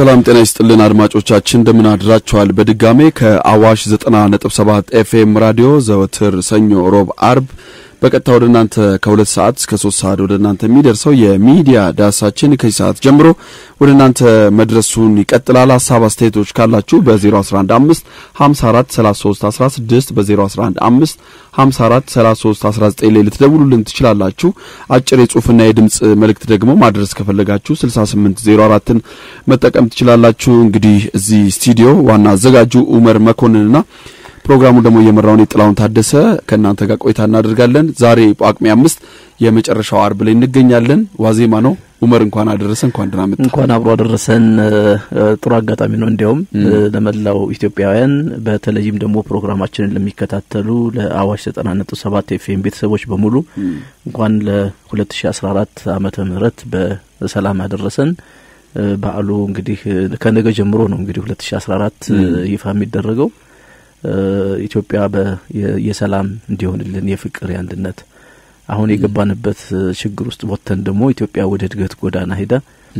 ሰላም ጤና ይስጥልን አድማጮቻችን፣ እንደምን አድራችኋል? በድጋሜ ከአዋሽ 90.7 ኤፍኤም ራዲዮ ዘወትር ሰኞ፣ ሮብ፣ አርብ በቀጥታ ወደ እናንተ ከሁለት ሰዓት እስከ ሶስት ሰዓት ወደ እናንተ የሚደርሰው የሚዲያ ዳሳችን ከዚህ ሰዓት ጀምሮ ወደ እናንተ መድረሱን ይቀጥላል። ሀሳብ አስተያየቶች ካላችሁ በ0115 54 33 16 በ0115 54 33 19 ላይ ልትደውሉልን ትችላላችሁ። አጭር የጽሁፍና የድምጽ መልእክት ደግሞ ማድረስ ከፈለጋችሁ 6804ን መጠቀም ትችላላችሁ። እንግዲህ እዚህ ስቱዲዮ ዋና አዘጋጁ ኡመር መኮንንና ፕሮግራሙ ደግሞ እየመራውን የጥላውን ታደሰ ከእናንተ ጋር ቆይታ እናደርጋለን። ዛሬ ጳጉሜ አምስት የመጨረሻው አርብ ላይ እንገኛለን። ዋዜማ ነው። ኡመር እንኳን አደረሰ፣ እንኳን ደህና መጣ። እንኳን አብሮ አደረሰን። ጥሩ አጋጣሚ ነው። እንዲያውም ለመላው ኢትዮጵያውያን በተለይም ደግሞ ፕሮግራማችንን ለሚከታተሉ ለአዋሽ ዘጠና ነጥብ ሰባት ኤፍኤም ቤተሰቦች በሙሉ እንኳን ለ2014 ዓመተ ምህረት በሰላም አደረሰን። በዓሉ እንግዲህ ከነገ ጀምሮ ነው እንግዲህ 2014 ይፋ የሚደረገው ኢትዮጵያ የሰላም እንዲሆንልን የፍቅር የአንድነት አሁን የገባንበት ችግር ውስጥ ወጥተን ደግሞ ኢትዮጵያ ወደ እድገት ጎዳና ሄዳ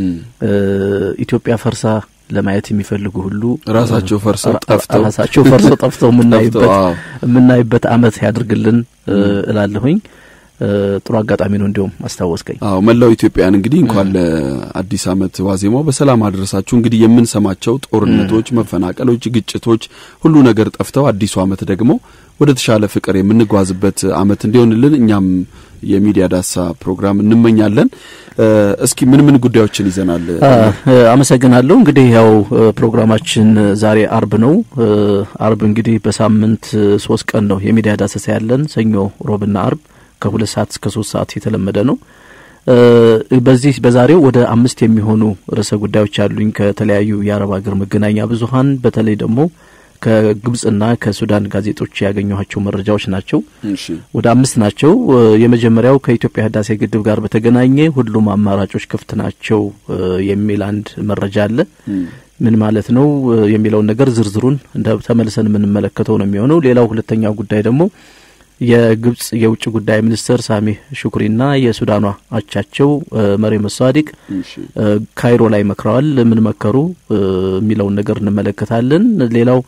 ኢትዮጵያ ፈርሳ ለማየት የሚፈልጉ ሁሉ ራሳቸው ፈርሰው ጠፍተው ራሳቸው ፈርሰው ጠፍተው የምናይበት የምናይበት አመት ያድርግልን እላለሁኝ። ጥሩ አጋጣሚ ነው። እንዲሁም አስታወስከኝ። አዎ መላው ኢትዮጵያን እንግዲህ እንኳን ለአዲስ አመት ዋዜማው በሰላም አደረሳችሁ። እንግዲህ የምንሰማቸው ጦርነቶች፣ መፈናቀሎች፣ ግጭቶች ሁሉ ነገር ጠፍተው አዲሱ አመት ደግሞ ወደ ተሻለ ፍቅር የምንጓዝበት አመት እንዲሆንልን እኛም የሚዲያ ዳሳ ፕሮግራም እንመኛለን። እስኪ ምን ምን ጉዳዮችን ይዘናል? አመሰግናለሁ። እንግዲህ ያው ፕሮግራማችን ዛሬ አርብ ነው። አርብ እንግዲህ በሳምንት ሶስት ቀን ነው የሚዲያ ዳሰሳ ያለን፣ ሰኞ፣ ሮብና አርብ ከሁለት ሰዓት እስከ ሶስት ሰዓት የተለመደ ነው። በዚህ በዛሬው ወደ አምስት የሚሆኑ ርዕሰ ጉዳዮች አሉኝ ከተለያዩ የአረብ ሀገር መገናኛ ብዙኃን በተለይ ደግሞ ከግብጽና ከሱዳን ጋዜጦች ያገኘኋቸው መረጃዎች ናቸው። ወደ አምስት ናቸው። የመጀመሪያው ከኢትዮጵያ ህዳሴ ግድብ ጋር በተገናኘ ሁሉም አማራጮች ክፍት ናቸው የሚል አንድ መረጃ አለ። ምን ማለት ነው የሚለውን ነገር ዝርዝሩን ተመልሰን የምንመለከተው ነው የሚሆነው። ሌላው ሁለተኛው ጉዳይ ደግሞ የግብጽ የውጭ ጉዳይ ሚኒስትር ሳሚህ ሹክሪና የሱዳኗ አቻቸው መሪም ሳዲቅ ካይሮ ላይ መክረዋል። ምን መከሩ የሚለውን ነገር እንመለከታለን። ሌላው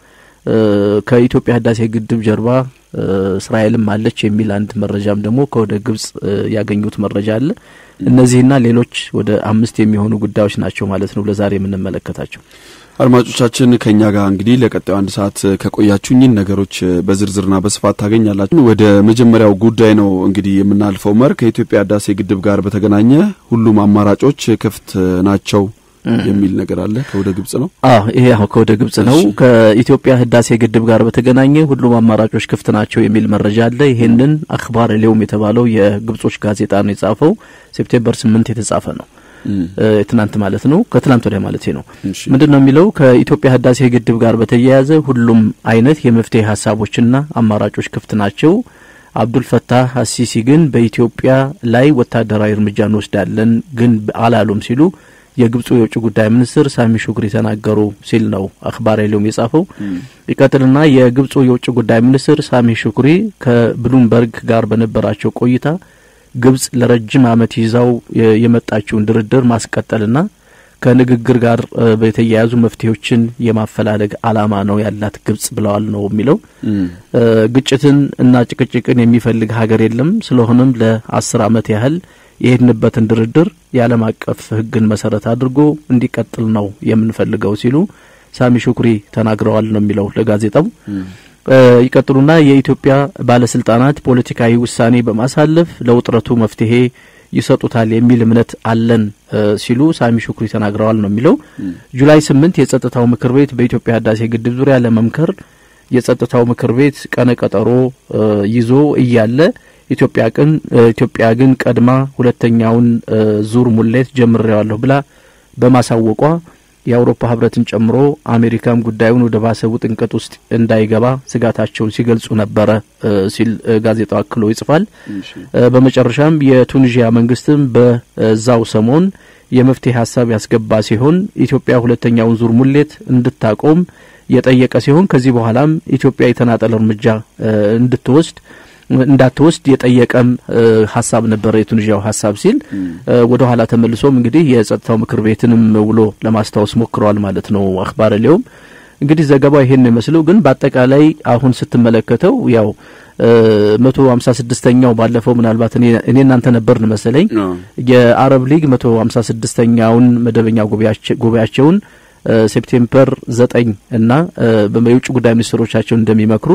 ከኢትዮጵያ ህዳሴ ግድብ ጀርባ እስራኤልም አለች የሚል አንድ መረጃም ደግሞ ከወደ ግብጽ ያገኙት መረጃ አለ። እነዚህና ሌሎች ወደ አምስት የሚሆኑ ጉዳዮች ናቸው ማለት ነው ለዛሬ የምንመለከታቸው። አድማጮቻችን ከኛ ጋር እንግዲህ ለቀጣዩ አንድ ሰዓት ከቆያችሁ እኚህን ነገሮች በዝርዝርና በስፋት ታገኛላችሁ። ወደ መጀመሪያው ጉዳይ ነው እንግዲህ የምናልፈው። መር ከኢትዮጵያ ህዳሴ ግድብ ጋር በተገናኘ ሁሉም አማራጮች ክፍት ናቸው የሚል ነገር አለ። ከወደ ግብጽ ነው። አዎ ይሄ አሁን ከወደ ግብጽ ነው። ከኢትዮጵያ ህዳሴ ግድብ ጋር በተገናኘ ሁሉም አማራጮች ክፍት ናቸው የሚል መረጃ አለ። ይሄንን አክባር ሊውም የተባለው የግብጾች ጋዜጣ ነው የጻፈው። ሴፕቴምበር ስምንት የተጻፈ ነው ትናንት ማለት ነው። ከትናንት ወዲያ ማለት ነው። ምንድን ነው የሚለው? ከኢትዮጵያ ህዳሴ ግድብ ጋር በተያያዘ ሁሉም አይነት የመፍትሄ ሀሳቦችና አማራጮች ክፍት ናቸው። አብዱል ፈታህ አሲሲ ግን በኢትዮጵያ ላይ ወታደራዊ እርምጃ እንወስዳለን ግን አላሉም ሲሉ የግብፁ የውጭ ጉዳይ ሚኒስትር ሳሚ ሹክሪ ተናገሩ ሲል ነው አክባር ሊውም የጻፈው። ይቀጥልና የግብፁ የውጭ ጉዳይ ሚኒስትር ሳሚ ሹክሪ ከብሉምበርግ ጋር በነበራቸው ቆይታ ግብጽ ለረጅም ዓመት ይዛው የመጣችውን ድርድር ማስቀጠልና ከንግግር ጋር የተያያዙ መፍትሄዎችን የማፈላለግ አላማ ነው ያላት ግብጽ ብለዋል ነው የሚለው። ግጭትን እና ጭቅጭቅን የሚፈልግ ሀገር የለም። ስለሆነም ለአስር ዓመት ያህል የሄድንበትን ድርድር የዓለም አቀፍ ሕግን መሰረት አድርጎ እንዲቀጥል ነው የምንፈልገው ሲሉ ሳሚ ሹክሪ ተናግረዋል ነው የሚለው ለጋዜጣው። ይቀጥሉና የኢትዮጵያ ባለስልጣናት ፖለቲካዊ ውሳኔ በማሳለፍ ለውጥረቱ መፍትሄ ይሰጡታል የሚል እምነት አለን ሲሉ ሳሚ ሹክሪ ተናግረዋል ነው የሚለው። ጁላይ ስምንት የጸጥታው ምክር ቤት በኢትዮጵያ ህዳሴ ግድብ ዙሪያ ለመምከር የጸጥታው ምክር ቤት ቀነ ቀጠሮ ይዞ እያለ ኢትዮጵያ ግን ኢትዮጵያ ግን ቀድማ ሁለተኛውን ዙር ሙሌት ጀምሬዋለሁ ብላ በማሳወቋ የአውሮፓ ህብረትን ጨምሮ አሜሪካም ጉዳዩን ወደ ባሰ ውጥንቅጥ ውስጥ እንዳይገባ ስጋታቸውን ሲገልጹ ነበረ ሲል ጋዜጣው አክሎ ይጽፋል። በመጨረሻም የቱኒዥያ መንግስትም በዛው ሰሞን የመፍትሄ ሀሳብ ያስገባ ሲሆን ኢትዮጵያ ሁለተኛውን ዙር ሙሌት እንድታቆም የጠየቀ ሲሆን ከዚህ በኋላም ኢትዮጵያ የተናጠል እርምጃ እንድትወስድ እንዳትወስድ የጠየቀም ሀሳብ ነበረ የቱኒዥያው ሀሳብ ሲል ወደ ኋላ ተመልሶም እንግዲህ የጸጥታው ምክር ቤትንም ውሎ ለማስታወስ ሞክረዋል ማለት ነው። አክባር ሊውም እንግዲህ ዘገባው ይሄን ይመስለው። ግን በአጠቃላይ አሁን ስትመለከተው ያው መቶ ሀምሳ ስድስተኛው ባለፈው ምናልባት እኔ እናንተ ነበርን መሰለኝ የአረብ ሊግ መቶ ሀምሳ ስድስተኛውን መደበኛ ጉባኤያቸውን ሴፕቴምበር ዘጠኝ እና የውጭ ጉዳይ ሚኒስትሮቻቸውን እንደሚመክሩ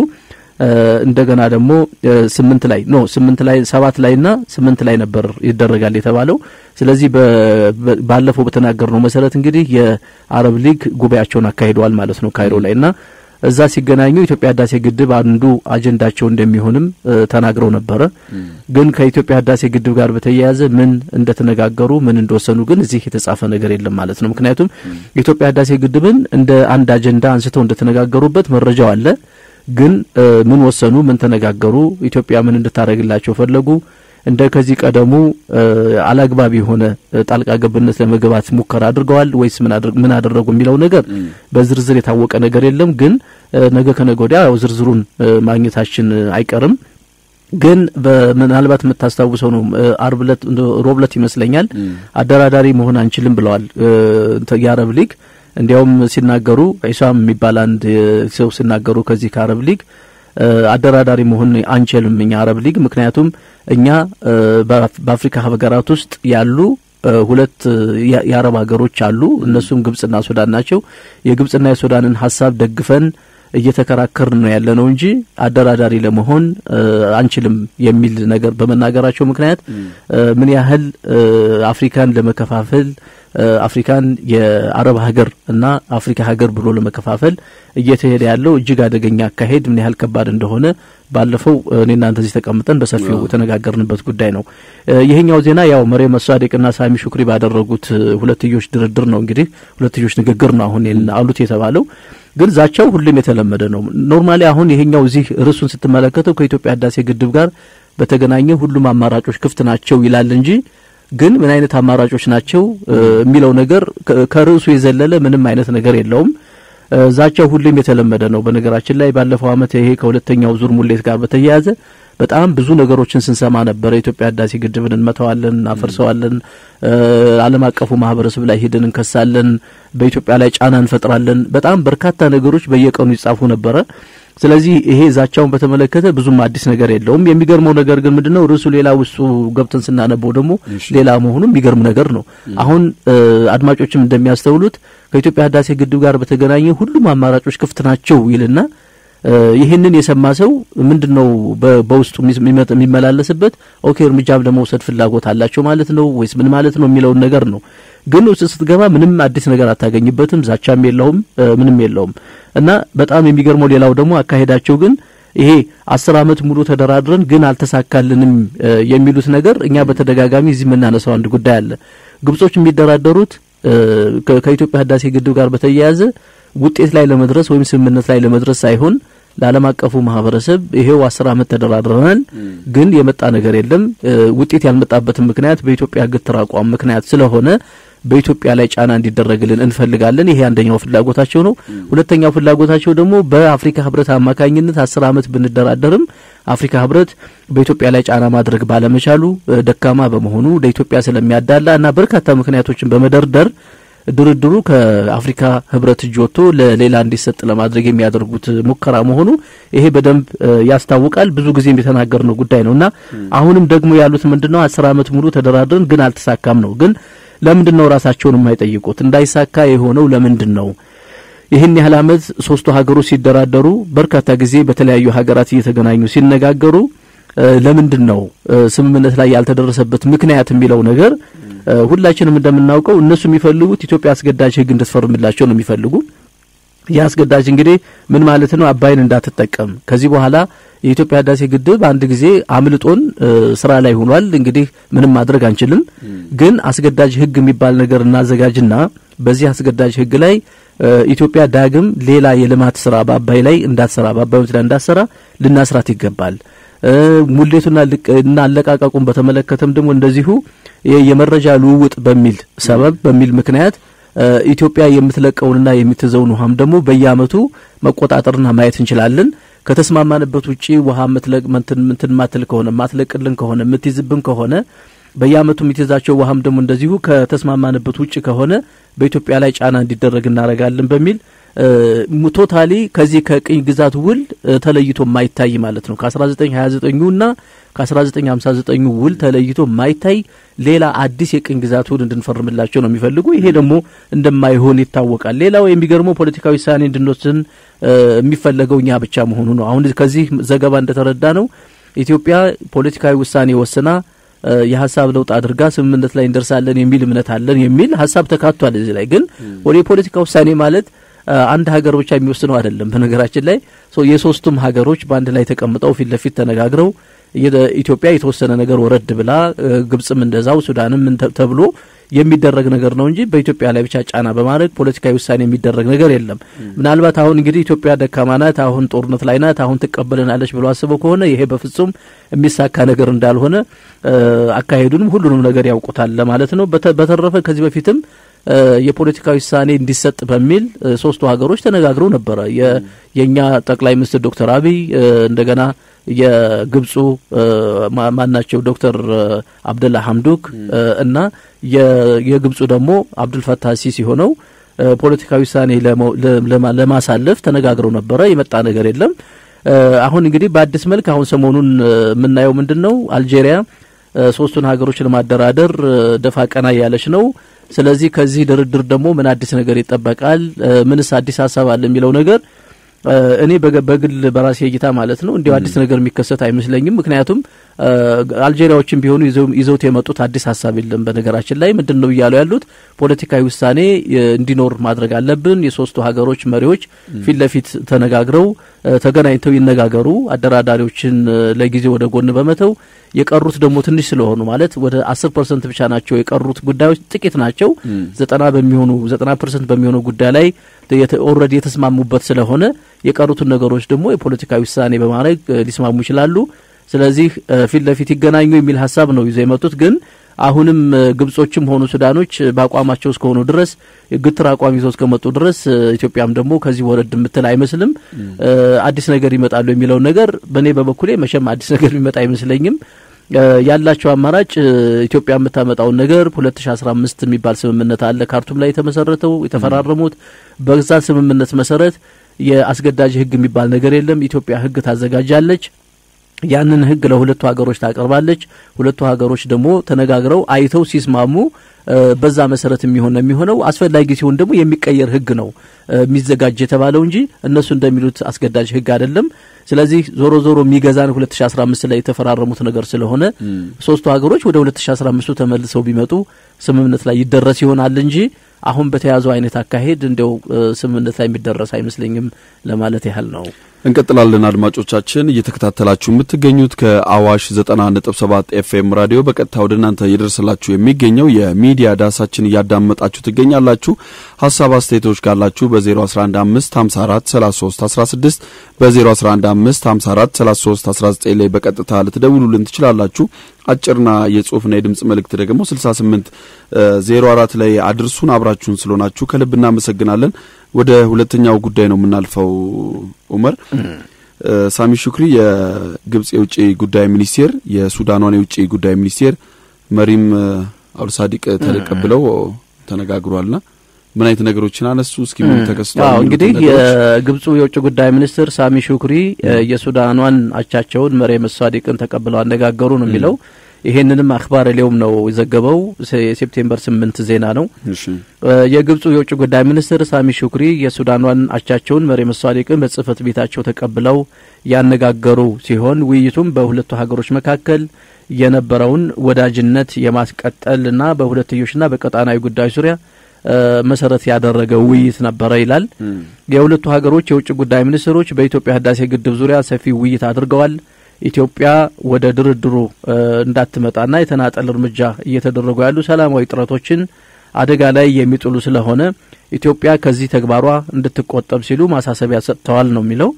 እንደገና ደግሞ ስምንት ላይ ኖ ስምንት ላይ ሰባት ላይ ና ስምንት ላይ ነበር ይደረጋል የተባለው። ስለዚህ ባለፈው በተናገርነው መሰረት እንግዲህ የአረብ ሊግ ጉባኤያቸውን አካሂደዋል ማለት ነው ካይሮ ላይ እና እዛ ሲገናኙ ኢትዮጵያ ህዳሴ ግድብ አንዱ አጀንዳቸው እንደሚሆንም ተናግረው ነበረ። ግን ከኢትዮጵያ ህዳሴ ግድብ ጋር በተያያዘ ምን እንደተነጋገሩ ምን እንደወሰኑ ግን እዚህ የተጻፈ ነገር የለም ማለት ነው። ምክንያቱም የኢትዮጵያ ህዳሴ ግድብን እንደ አንድ አጀንዳ አንስተው እንደተነጋገሩበት መረጃው አለ። ግን ምን ወሰኑ? ምን ተነጋገሩ? ኢትዮጵያ ምን እንድታደርግላቸው ፈለጉ? እንደ ከዚህ ቀደሙ አላግባብ የሆነ ጣልቃ ገብነት ለመግባት ሙከራ አድርገዋል ወይስ ምን አደረጉ የሚለው ነገር በዝርዝር የታወቀ ነገር የለም። ግን ነገ ከነገ ወዲያ ያው ዝርዝሩን ማግኘታችን አይቀርም። ግን ምናልባት የምታስታውሰው ነው አርብ ዕለት ሮብ ዕለት ይመስለኛል አደራዳሪ መሆን አንችልም ብለዋል የአረብ ሊግ እንዲያውም ሲናገሩ ኢሳም የሚባል አንድ ሰው ሲናገሩ ከዚህ ከአረብ ሊግ አደራዳሪ መሆን አንችልም እኛ አረብ ሊግ ምክንያቱም እኛ በአፍሪካ ሀገራት ውስጥ ያሉ ሁለት የአረብ ሀገሮች አሉ። እነሱም ግብጽና ሱዳን ናቸው። የግብጽና የሱዳንን ሀሳብ ደግፈን እየተከራከርን ነው ያለ ነው እንጂ አደራዳሪ ለመሆን አንችልም የሚል ነገር በመናገራቸው ምክንያት ምን ያህል አፍሪካን ለመከፋፈል አፍሪካን የአረብ ሀገር እና አፍሪካ ሀገር ብሎ ለመከፋፈል እየተሄደ ያለው እጅግ አደገኛ አካሄድ ምን ያህል ከባድ እንደሆነ ባለፈው እኔ እናንተ እዚህ ተቀምጠን በሰፊው የተነጋገርንበት ጉዳይ ነው። ይሄኛው ዜና ያው መሪየም መሷዴቅና ሳሚ ሹክሪ ባደረጉት ሁለትዮሽ ድርድር ነው እንግዲህ ሁለትዮሽ ንግግር ነው አሁን አሉት የተባለው ግን ዛቻው ሁሉም የተለመደ ነው። ኖርማሊ አሁን ይሄኛው እዚህ ርዕሱን ስትመለከተው ከኢትዮጵያ ህዳሴ ግድብ ጋር በተገናኘ ሁሉም አማራጮች ክፍት ናቸው ይላል እንጂ ግን ምን አይነት አማራጮች ናቸው የሚለው ነገር ከርዕሱ የዘለለ ምንም አይነት ነገር የለውም። ዛቻው ሁሉም የተለመደ ነው። በነገራችን ላይ ባለፈው ዓመት ይሄ ከሁለተኛው ዙር ሙሌት ጋር በተያያዘ በጣም ብዙ ነገሮችን ስንሰማ ነበር። የኢትዮጵያ ህዳሴ ግድብን እንመተዋለን፣ እናፈርሰዋለን፣ ዓለም አቀፉ ማህበረሰብ ላይ ሄደን እንከሳለን፣ በኢትዮጵያ ላይ ጫና እንፈጥራለን። በጣም በርካታ ነገሮች በየቀኑ ይጻፉ ነበረ። ስለዚህ ይሄ ዛቻውን በተመለከተ ብዙም አዲስ ነገር የለውም። የሚገርመው ነገር ግን ምንድነው ርዕሱ ሌላ ውስጡ ገብተን ስናነበው ደግሞ ሌላ መሆኑ የሚገርም ነገር ነው። አሁን አድማጮችም እንደሚያስተውሉት ከኢትዮጵያ ህዳሴ ግድብ ጋር በተገናኘ ሁሉም አማራጮች ክፍት ናቸው ይልና ይህንን የሰማ ሰው ምንድን ነው በውስጡ የሚመላለስበት? ኦኬ እርምጃም ለመውሰድ ፍላጎት አላቸው ማለት ነው ወይስ ምን ማለት ነው የሚለውን ነገር ነው። ግን ውስጥ ስትገባ ምንም አዲስ ነገር አታገኝበትም። ዛቻም የለውም፣ ምንም የለውም። እና በጣም የሚገርመው ሌላው ደግሞ አካሄዳቸው ግን ይሄ አስር አመት ሙሉ ተደራድረን ግን አልተሳካልንም የሚሉት ነገር እኛ በተደጋጋሚ እዚህ የምናነሳው አንድ ጉዳይ አለ። ግብጾች የሚደራደሩት ከኢትዮጵያ ህዳሴ ግድብ ጋር በተያያዘ ውጤት ላይ ለመድረስ ወይም ስምምነት ላይ ለመድረስ ሳይሆን ለዓለም አቀፉ ማህበረሰብ ይሄው አስር አመት ተደራድረናል፣ ግን የመጣ ነገር የለም። ውጤት ያልመጣበትን ምክንያት በኢትዮጵያ ግትር አቋም ምክንያት ስለሆነ በኢትዮጵያ ላይ ጫና እንዲደረግልን እንፈልጋለን። ይሄ አንደኛው ፍላጎታቸው ነው። ሁለተኛው ፍላጎታቸው ደግሞ በአፍሪካ ህብረት አማካኝነት አስር አመት ብንደራደርም አፍሪካ ህብረት በኢትዮጵያ ላይ ጫና ማድረግ ባለመቻሉ ደካማ በመሆኑ ለኢትዮጵያ ስለሚያዳላ እና በርካታ ምክንያቶችን በመደርደር ድርድሩ ከአፍሪካ ህብረት እጅ ወጥቶ ለሌላ እንዲሰጥ ለማድረግ የሚያደርጉት ሙከራ መሆኑ ይሄ በደንብ ያስታውቃል። ብዙ ጊዜም የተናገርነው ጉዳይ ነው እና አሁንም ደግሞ ያሉት ምንድነው አስር አመት ሙሉ ተደራድረን ግን አልተሳካም ነው። ግን ለምንድን ነው ራሳቸውን የማይጠይቁት? እንዳይሳካ የሆነው ለምንድን ነው? ይህን ያህል አመት ሶስቱ ሀገሮች ሲደራደሩ በርካታ ጊዜ በተለያዩ ሀገራት እየተገናኙ ሲነጋገሩ ለምንድን ነው ስምምነት ላይ ያልተደረሰበት ምክንያት የሚለው ነገር ሁላችንም እንደምናውቀው እነሱ የሚፈልጉት ኢትዮጵያ አስገዳጅ ህግ እንድትፈርምላቸው ነው የሚፈልጉ። ይህ አስገዳጅ እንግዲህ ምን ማለት ነው? አባይን እንዳትጠቀም ከዚህ በኋላ የኢትዮጵያ ህዳሴ ግድብ አንድ ጊዜ አምልጦን ስራ ላይ ሆኗል። እንግዲህ ምንም ማድረግ አንችልም። ግን አስገዳጅ ህግ የሚባል ነገር እናዘጋጅና በዚህ አስገዳጅ ህግ ላይ ኢትዮጵያ ዳግም ሌላ የልማት ስራ በአባይ ላይ እንዳትሰራ በአባይ ወንዝ ላይ እንዳትሰራ ልናስራት ይገባል። ሙሌቱና እና አለቃቀቁን በተመለከተም ደግሞ እንደዚሁ የመረጃ ልውውጥ በሚል ሰበብ በሚል ምክንያት ኢትዮጵያ የምትለቀውንና የምትዘውን ውሃም ደግሞ በየአመቱ መቆጣጠርና ማየት እንችላለን። ከተስማማንበት ውጪ ውሃ ምትለቅ ምንትን ማትል ከሆነ ማትለቅልን ከሆነ የምትይዝብን ከሆነ በየአመቱ የምትይዛቸው ውሃም ደግሞ እንደዚሁ ከተስማማንበት ውጭ ከሆነ በኢትዮጵያ ላይ ጫና እንዲደረግ እናደርጋለን በሚል ቶታሊ ከዚህ ከቅኝ ግዛት ውል ተለይቶ የማይታይ ማለት ነው። ከ1929 እና ከ1959 ውል ተለይቶ የማይታይ ሌላ አዲስ የቅኝ ግዛት ውል እንድንፈርምላቸው ነው የሚፈልጉ። ይሄ ደግሞ እንደማይሆን ይታወቃል። ሌላው የሚገርመው ፖለቲካዊ ውሳኔ እንድንወስን የሚፈለገው እኛ ብቻ መሆኑ ነው። አሁን ከዚህ ዘገባ እንደተረዳ ነው ኢትዮጵያ ፖለቲካዊ ውሳኔ ወስና የሀሳብ ለውጥ አድርጋ ስምምነት ላይ እንደርሳለን የሚል እምነት አለን የሚል ሀሳብ ተካቷል። እዚህ ላይ ግን ወደ የፖለቲካ ውሳኔ ማለት አንድ ሀገር ብቻ የሚወስነው አይደለም። በነገራችን ላይ የሶስቱም ሀገሮች በአንድ ላይ ተቀምጠው ፊት ለፊት ተነጋግረው ኢትዮጵያ የተወሰነ ነገር ወረድ ብላ ግብጽም እንደዛው ሱዳንም ተብሎ የሚደረግ ነገር ነው እንጂ በኢትዮጵያ ላይ ብቻ ጫና በማድረግ ፖለቲካዊ ውሳኔ የሚደረግ ነገር የለም። ምናልባት አሁን እንግዲህ ኢትዮጵያ ደካማ ናት፣ አሁን ጦርነት ላይ ናት፣ አሁን ትቀበለናለች ብሎ አስበው ከሆነ ይሄ በፍጹም የሚሳካ ነገር እንዳልሆነ አካሄዱንም ሁሉንም ነገር ያውቁታል ለማለት ነው። በተረፈ ከዚህ በፊትም የፖለቲካዊ ውሳኔ እንዲሰጥ በሚል ሶስቱ ሀገሮች ተነጋግረው ነበረ። የእኛ ጠቅላይ ሚኒስትር ዶክተር አብይ እንደገና የግብፁ ማናቸው ዶክተር አብደላ ሀምዱክ እና የግብፁ ደግሞ አብዱልፈታህ ሲሲ ሆነው ፖለቲካዊ ውሳኔ ለማሳለፍ ተነጋግረው ነበረ። የመጣ ነገር የለም። አሁን እንግዲህ በአዲስ መልክ አሁን ሰሞኑን የምናየው ምንድን ነው? አልጄሪያ ሶስቱን ሀገሮች ለማደራደር ደፋ ቀና እያለች ነው። ስለዚህ ከዚህ ድርድር ደግሞ ምን አዲስ ነገር ይጠበቃል? ምንስ አዲስ ሀሳብ አለ የሚለው ነገር እኔ በግል በራሴ እይታ ማለት ነው እንዲሁ አዲስ ነገር የሚከሰት አይመስለኝም። ምክንያቱም አልጄሪያዎችም ቢሆኑ ይዘውት የመጡት አዲስ ሀሳብ የለም። በነገራችን ላይ ምንድን ነው እያሉ ያሉት ፖለቲካዊ ውሳኔ እንዲኖር ማድረግ አለብን። የሶስቱ ሀገሮች መሪዎች ፊት ለፊት ተነጋግረው ተገናኝተው ይነጋገሩ። አደራዳሪዎችን ለጊዜ ወደ ጎን በመተው የቀሩት ደግሞ ትንሽ ስለሆኑ ማለት ወደ አስር ፐርሰንት ብቻ ናቸው የቀሩት ጉዳዮች ጥቂት ናቸው። ዘጠና በሚሆኑ ዘጠና ፐርሰንት በሚሆኑ ጉዳይ ላይ ኦልሬዲ የተስማሙበት ስለሆነ የቀሩትን ነገሮች ደግሞ የፖለቲካዊ ውሳኔ በማድረግ ሊስማሙ ይችላሉ። ስለዚህ ፊት ለፊት ይገናኙ የሚል ሀሳብ ነው ይዘው የመጡት ግን አሁንም ግብጾችም ሆኑ ሱዳኖች በአቋማቸው እስከሆኑ ድረስ ግትር አቋም ይዘው እስከመጡ ድረስ ኢትዮጵያም ደግሞ ከዚህ ወረድ የምትል አይመስልም። አዲስ ነገር ይመጣሉ የሚለውን ነገር በእኔ በበኩሌ መቼም አዲስ ነገር የሚመጣ አይመስለኝም። ያላቸው አማራጭ ኢትዮጵያ የምታመጣውን ነገር 2015 የሚባል ስምምነት አለ ካርቱም ላይ የተመሰረተው የተፈራረሙት። በዛ ስምምነት መሰረት የአስገዳጅ ሕግ የሚባል ነገር የለም። ኢትዮጵያ ሕግ ታዘጋጃለች። ያንን ሕግ ለሁለቱ ሀገሮች ታቀርባለች። ሁለቱ ሀገሮች ደግሞ ተነጋግረው አይተው ሲስማሙ በዛ መሰረት የሚሆን ነው የሚሆነው። አስፈላጊ ሲሆን ደግሞ የሚቀየር ሕግ ነው የሚዘጋጅ የተባለው እንጂ እነሱ እንደሚሉት አስገዳጅ ሕግ አይደለም። ስለዚህ ዞሮ ዞሮ የሚገዛን 2015 ላይ የተፈራረሙት ነገር ስለሆነ ሶስቱ ሀገሮች ወደ 2015ቱ ተመልሰው ቢመጡ ስምምነት ላይ ይደረስ ይሆናል እንጂ አሁን በተያዘው አይነት አካሄድ እንደው ስምምነት ላይ የሚደረስ አይመስለኝም ለማለት ያህል ነው። እንቀጥላለን። አድማጮቻችን እየተከታተላችሁ የምትገኙት ከአዋሽ 90.7 ኤፍኤም ራዲዮ በቀጥታ ወደ እናንተ እየደረሰላችሁ የሚገኘው የሚዲያ ዳሳችን እያዳመጣችሁ ትገኛላችሁ። ሀሳብ አስተያየቶች ካላችሁ በ0115543316 በ0115543319 ላይ በቀጥታ ልትደውሉልን ትችላላችሁ። አጭርና የጽሁፍና የድምጽ መልእክት ደግሞ 68 04 ላይ አድርሱን። አብራችሁን ስለሆናችሁ ከልብ እናመሰግናለን። ወደ ሁለተኛው ጉዳይ ነው የምናልፈው። ኡመር ሳሚ ሹክሪ የግብጽ የውጭ ጉዳይ ሚኒስቴር የሱዳኗን የውጭ ጉዳይ ሚኒስቴር መሪም አብዱልሳዲቅ ተቀብለው ተነጋግሯልና ምን አይነት ነገሮችን አነሱ? እስኪ ምን ተከስቷል? እንግዲህ የግብጹ የውጭ ጉዳይ ሚኒስትር ሳሚ ሹክሪ የሱዳኗን አቻቸውን መሪም ሳዲቅን ተቀብለው አነጋገሩ ነው የሚለው ይሄንንም አክባር ሊዮም ነው የዘገበው። የሴፕቴምበር ስምንት ዜና ነው። የግብጹ የውጭ ጉዳይ ሚኒስትር ሳሚ ሹክሪ የሱዳኗን አቻቸውን መሪም ሳዲቅን በጽህፈት ቤታቸው ተቀብለው ያነጋገሩ ሲሆን ውይይቱም በሁለቱ ሀገሮች መካከል የነበረውን ወዳጅነት የማስቀጠልና በሁለትዮሽና በቀጣናዊ ጉዳዮች ዙሪያ መሰረት ያደረገ ውይይት ነበረ ይላል። የሁለቱ ሀገሮች የውጭ ጉዳይ ሚኒስትሮች በኢትዮጵያ ህዳሴ ግድብ ዙሪያ ሰፊ ውይይት አድርገዋል። ኢትዮጵያ ወደ ድርድሩ እንዳትመጣና የተናጠል እርምጃ እየተደረጉ ያሉ ሰላማዊ ጥረቶችን አደጋ ላይ የሚጥሉ ስለሆነ ኢትዮጵያ ከዚህ ተግባሯ እንድትቆጠብ ሲሉ ማሳሰቢያ ሰጥተዋል ነው የሚለው።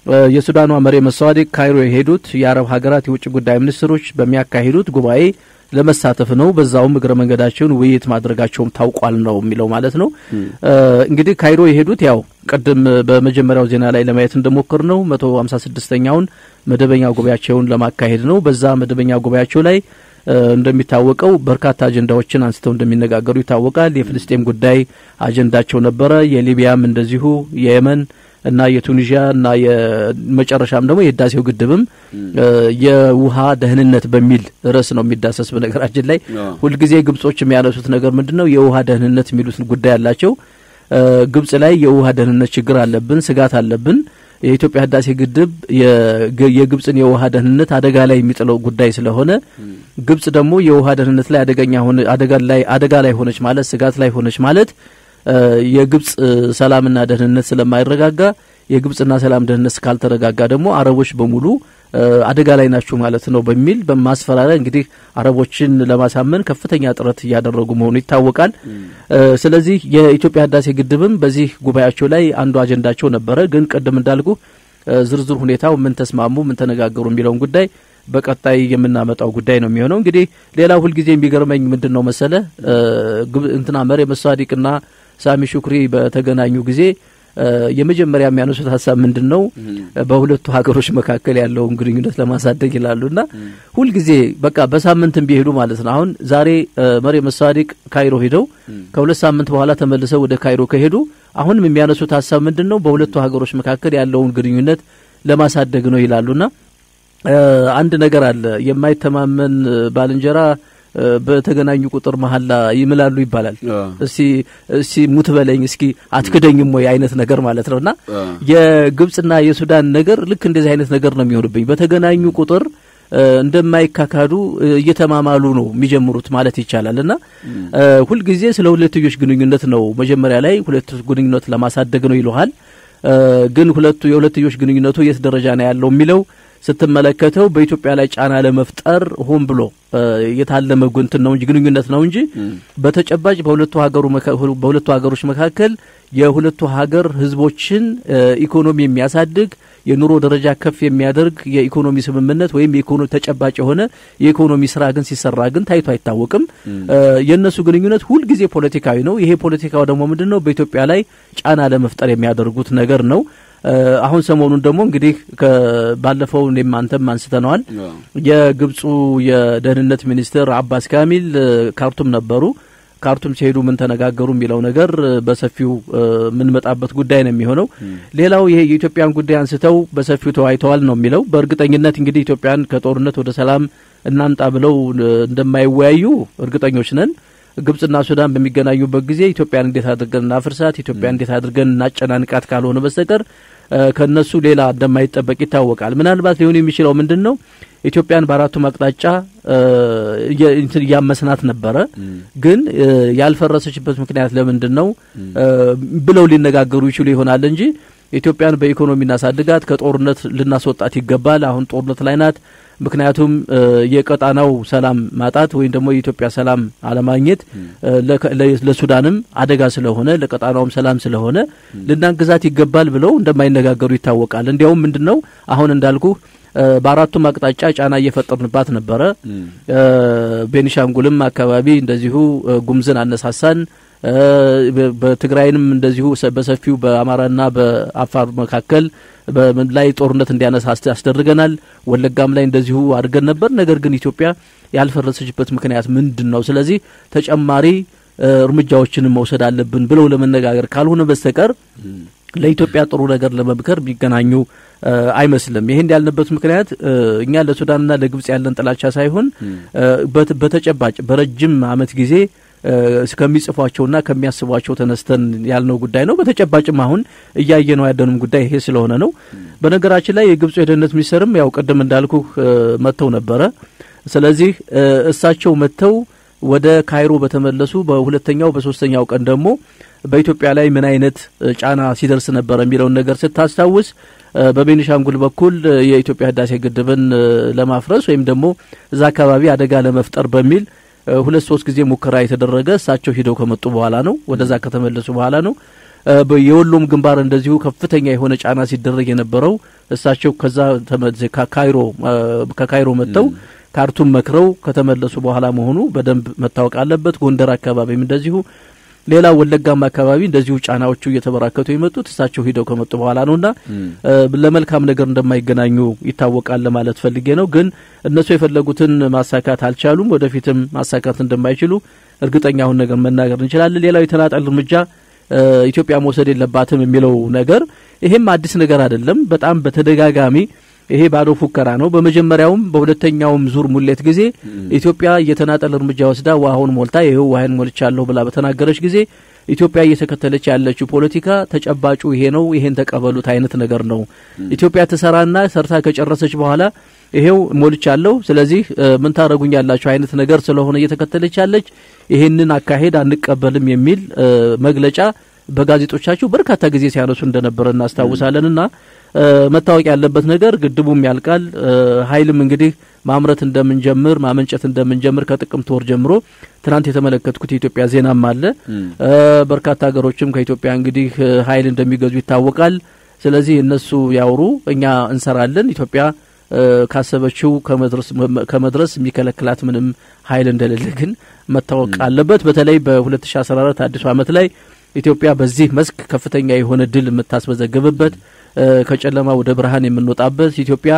የሱዳኗ መሪ መሳዋዲቅ ካይሮ የሄዱት የአረብ ሀገራት የውጭ ጉዳይ ሚኒስትሮች በሚያካሂዱት ጉባኤ ለመሳተፍ ነው። በዛውም እግረ መንገዳቸውን ውይይት ማድረጋቸውም ታውቋል ነው የሚለው ማለት ነው። እንግዲህ ካይሮ የሄዱት ያው ቅድም በመጀመሪያው ዜና ላይ ለማየት እንደሞከር ነው መቶ ሀምሳ ስድስተኛውን መደበኛ ጉባኤያቸውን ለማካሄድ ነው። በዛ መደበኛ ጉባኤያቸው ላይ እንደሚታወቀው በርካታ አጀንዳዎችን አንስተው እንደሚነጋገሩ ይታወቃል። የፍልስጤም ጉዳይ አጀንዳቸው ነበረ። የሊቢያም እንደዚሁ የየመን እና የቱኒዥያ እና የመጨረሻም ደግሞ የህዳሴው ግድብም የውሃ ደህንነት በሚል ርዕስ ነው የሚዳሰስ። በነገራችን ላይ ሁልጊዜ ግብጾች የሚያነሱት ነገር ምንድን ነው? የውሃ ደህንነት የሚሉትን ጉዳይ አላቸው። ግብጽ ላይ የውሃ ደህንነት ችግር አለብን፣ ስጋት አለብን። የኢትዮጵያ ህዳሴ ግድብ የግብጽን የውሃ ደህንነት አደጋ ላይ የሚጥለው ጉዳይ ስለሆነ ግብጽ ደግሞ የውሃ ደህንነት ላይ አደገኛ ሆነ አደጋ ላይ አደጋ ላይ ሆነች ማለት ስጋት ላይ ሆነች ማለት የግብጽ ሰላምና ደህንነት ስለማይረጋጋ የግብጽና ሰላም ደህንነት ካልተረጋጋ ደግሞ አረቦች በሙሉ አደጋ ላይ ናችሁ ማለት ነው በሚል በማስፈራሪያ እንግዲህ አረቦችን ለማሳመን ከፍተኛ ጥረት እያደረጉ መሆኑ ይታወቃል። ስለዚህ የኢትዮጵያ ህዳሴ ግድብም በዚህ ጉባኤያቸው ላይ አንዱ አጀንዳቸው ነበረ። ግን ቅድም እንዳልኩ ዝርዝር ሁኔታው ምን ተስማሙ፣ ምን ተነጋገሩ የሚለውን ጉዳይ በቀጣይ የምናመጣው ጉዳይ ነው የሚሆነው። እንግዲህ ሌላ ሁልጊዜ የሚገርመኝ ምንድን ነው መሰለ እንትና መርየም ሳዲቅና ሳሚ ሹክሪ በተገናኙ ጊዜ የመጀመሪያ የሚያነሱት ሀሳብ ምንድን ነው? በሁለቱ ሀገሮች መካከል ያለውን ግንኙነት ለማሳደግ ይላሉና ሁልጊዜ በቃ በሳምንትም ቢሄዱ ማለት ነው። አሁን ዛሬ መርየም ሳዲቅ ካይሮ ሄደው ከሁለት ሳምንት በኋላ ተመልሰው ወደ ካይሮ ከሄዱ አሁንም የሚያነሱት ሀሳብ ምንድን ነው? በሁለቱ ሀገሮች መካከል ያለውን ግንኙነት ለማሳደግ ነው ይላሉና አንድ ነገር አለ የማይተማመን ባልንጀራ በተገናኙ ቁጥር መሀላ ይምላሉ ይባላል። እስቲ እስቲ ሙት በለኝ እስኪ አትክደኝም ወይ አይነት ነገር ማለት ነውና የግብጽና የሱዳን ነገር ልክ እንደዚህ አይነት ነገር ነው የሚሆንብኝ። በተገናኙ ቁጥር እንደማይካካዱ እየተማማሉ ነው የሚጀምሩት ማለት ይቻላል። እና ሁልጊዜ ስለ ሁለትዮሽ ግንኙነት ነው መጀመሪያ ላይ ሁለቱ ግንኙነት ለማሳደግ ነው ይለሃል። ግን ሁለቱ የሁለትዮሽ ግንኙነቱ የት ደረጃ ነው ያለው የሚለው ስትመለከተው በኢትዮጵያ ላይ ጫና ለመፍጠር ሆን ብሎ የታለመ ጉንትን ነው እንጂ ግንኙነት ነው እንጂ በተጨባጭ በሁለቱ ሀገሩ በሁለቱ ሀገሮች መካከል የሁለቱ ሀገር ሕዝቦችን ኢኮኖሚ የሚያሳድግ የኑሮ ደረጃ ከፍ የሚያደርግ የኢኮኖሚ ስምምነት ወይም የኢኮኖሚ ተጨባጭ የሆነ የኢኮኖሚ ስራ ግን ሲሰራ ግን ታይቶ አይታወቅም። የእነሱ ግንኙነት ሁልጊዜ ፖለቲካዊ ነው። ይሄ ፖለቲካው ደግሞ ምንድን ነው? በኢትዮጵያ ላይ ጫና ለመፍጠር የሚያደርጉት ነገር ነው። አሁን ሰሞኑን ደግሞ እንግዲህ ባለፈው እኔም አንተም አንስተነዋል። የግብፁ የደህንነት ሚኒስትር አባስ ካሚል ካርቱም ነበሩ። ካርቱም ሲሄዱ ምን ተነጋገሩ የሚለው ነገር በሰፊው የምንመጣበት ጉዳይ ነው የሚሆነው። ሌላው ይሄ የኢትዮጵያን ጉዳይ አንስተው በሰፊው ተወያይተዋል ነው የሚለው። በእርግጠኝነት እንግዲህ ኢትዮጵያን ከጦርነት ወደ ሰላም እናምጣ ብለው እንደማይወያዩ እርግጠኞች ነን። ግብጽና ሱዳን በሚገናኙበት ጊዜ ኢትዮጵያን እንዴት አድርገን እናፍርሳት፣ ኢትዮጵያን እንዴት አድርገን እናጨናንቃት ካልሆነ በስተቀር ከነሱ ሌላ እንደማይጠበቅ ይታወቃል። ምናልባት ሊሆን የሚችለው ምንድን ነው? ኢትዮጵያን በአራቱም አቅጣጫ እያመስናት ነበረ። ግን ያልፈረሰችበት ምክንያት ለምንድን ነው ብለው ሊነጋገሩ ይችሉ ይሆናል እንጂ ኢትዮጵያን በኢኮኖሚ እናሳድጋት፣ ከጦርነት ልናስወጣት ይገባል። አሁን ጦርነት ላይ ናት። ምክንያቱም የቀጣናው ሰላም ማጣት ወይም ደግሞ የኢትዮጵያ ሰላም አለማግኘት ለሱዳንም አደጋ ስለሆነ ለቀጣናውም ሰላም ስለሆነ ልናግዛት ይገባል ብለው እንደማይነጋገሩ ይታወቃል። እንዲያውም ምንድን ነው አሁን እንዳልኩ በአራቱም አቅጣጫ ጫና እየፈጠርንባት ነበረ። ቤኒሻንጉልም አካባቢ እንደዚሁ ጉምዝን አነሳሳን። በትግራይንም እንደዚሁ በሰፊው በአማራና በአፋር መካከል ላይ ጦርነት እንዲያነሳ አስደርገናል። ወለጋም ላይ እንደዚሁ አድርገን ነበር። ነገር ግን ኢትዮጵያ ያልፈረሰችበት ምክንያት ምንድን ነው? ስለዚህ ተጨማሪ እርምጃዎችንም መውሰድ አለብን ብለው ለመነጋገር ካልሆነ በስተቀር ለኢትዮጵያ ጥሩ ነገር ለመምከር የሚገናኙ አይመስልም። ይህን ያልንበት ምክንያት እኛ ለሱዳንና ለግብጽ ያለን ጥላቻ ሳይሆን በተጨባጭ በረጅም ዓመት ጊዜ ከሚጽፏቸውና ከሚያስቧቸው ተነስተን ያልነው ጉዳይ ነው። በተጨባጭም አሁን እያየ ነው ያለንም ጉዳይ ይሄ ስለሆነ ነው። በነገራችን ላይ የግብፁ የደህንነት ሚኒስትርም ያው ቅድም እንዳልኩ መጥተው ነበረ። ስለዚህ እሳቸው መጥተው ወደ ካይሮ በተመለሱ በሁለተኛው በሶስተኛው ቀን ደግሞ በኢትዮጵያ ላይ ምን አይነት ጫና ሲደርስ ነበረ የሚለውን ነገር ስታስታውስ በቤኒሻንጉል በኩል የኢትዮጵያ ህዳሴ ግድብን ለማፍረስ ወይም ደግሞ እዛ አካባቢ አደጋ ለመፍጠር በሚል ሁለት ሶስት ጊዜ ሙከራ የተደረገ እሳቸው ሂደው ከመጡ በኋላ ነው። ወደዛ ከተመለሱ በኋላ ነው። የወሎም ግንባር እንደዚሁ ከፍተኛ የሆነ ጫና ሲደረግ የነበረው እሳቸው ከዛ ካይሮ ከካይሮ መጥተው ካርቱም መክረው ከተመለሱ በኋላ መሆኑ በደንብ መታወቅ አለበት። ጎንደር አካባቢም እንደዚሁ ሌላ ወለጋም አካባቢ እንደዚሁ ጫናዎቹ እየተበራከቱ የመጡት እሳቸው ሂደው ከመጡ በኋላ ነውና ለመልካም ነገር እንደማይገናኙ ይታወቃል ለማለት ፈልጌ ነው። ግን እነሱ የፈለጉትን ማሳካት አልቻሉም። ወደፊትም ማሳካት እንደማይችሉ እርግጠኛ አሁን ነገር መናገር እንችላለን። ሌላው የተናጠል እርምጃ ኢትዮጵያ መውሰድ የለባትም የሚለው ነገር ይሄም አዲስ ነገር አይደለም። በጣም በተደጋጋሚ ይሄ ባዶ ፉከራ ነው። በመጀመሪያውም በሁለተኛውም ዙር ሙሌት ጊዜ ኢትዮጵያ የተናጠል እርምጃ ወስዳ ውሃውን ሞልታ ይኸው ውሃን ሞልቻለሁ ብላ በተናገረች ጊዜ ኢትዮጵያ እየተከተለች ያለችው ፖለቲካ ተጨባጩ ይሄ ነው፣ ይሄን ተቀበሉት አይነት ነገር ነው። ኢትዮጵያ ትሰራና ሰርታ ከጨረሰች በኋላ ይሄው ሞልቻለሁ፣ ስለዚህ ምን ታደርጉኛላችሁ አይነት ነገር ስለሆነ እየተከተለች ያለች ይሄንን አካሄድ አንቀበልም የሚል መግለጫ በጋዜጦቻችሁ በርካታ ጊዜ ሲያነሱ እንደነበረ እናስታውሳለንና መታወቅ ያለበት ነገር ግድቡም ያልቃል። ኃይልም እንግዲህ ማምረት እንደምንጀምር ማመንጨት እንደምንጀምር ከጥቅምት ወር ጀምሮ ትናንት የተመለከትኩት የኢትዮጵያ ዜናም አለ። በርካታ ሀገሮችም ከኢትዮጵያ እንግዲህ ኃይል እንደሚገዙ ይታወቃል። ስለዚህ እነሱ ያውሩ፣ እኛ እንሰራለን። ኢትዮጵያ ካሰበችው ከመድረስ የሚከለክላት ምንም ኃይል እንደሌለ ግን መታወቅ አለበት። በተለይ በ2014 አዲሱ ዓመት ላይ ኢትዮጵያ በዚህ መስክ ከፍተኛ የሆነ ድል የምታስመዘግብበት ከጨለማ ወደ ብርሃን የምንወጣበት ኢትዮጵያ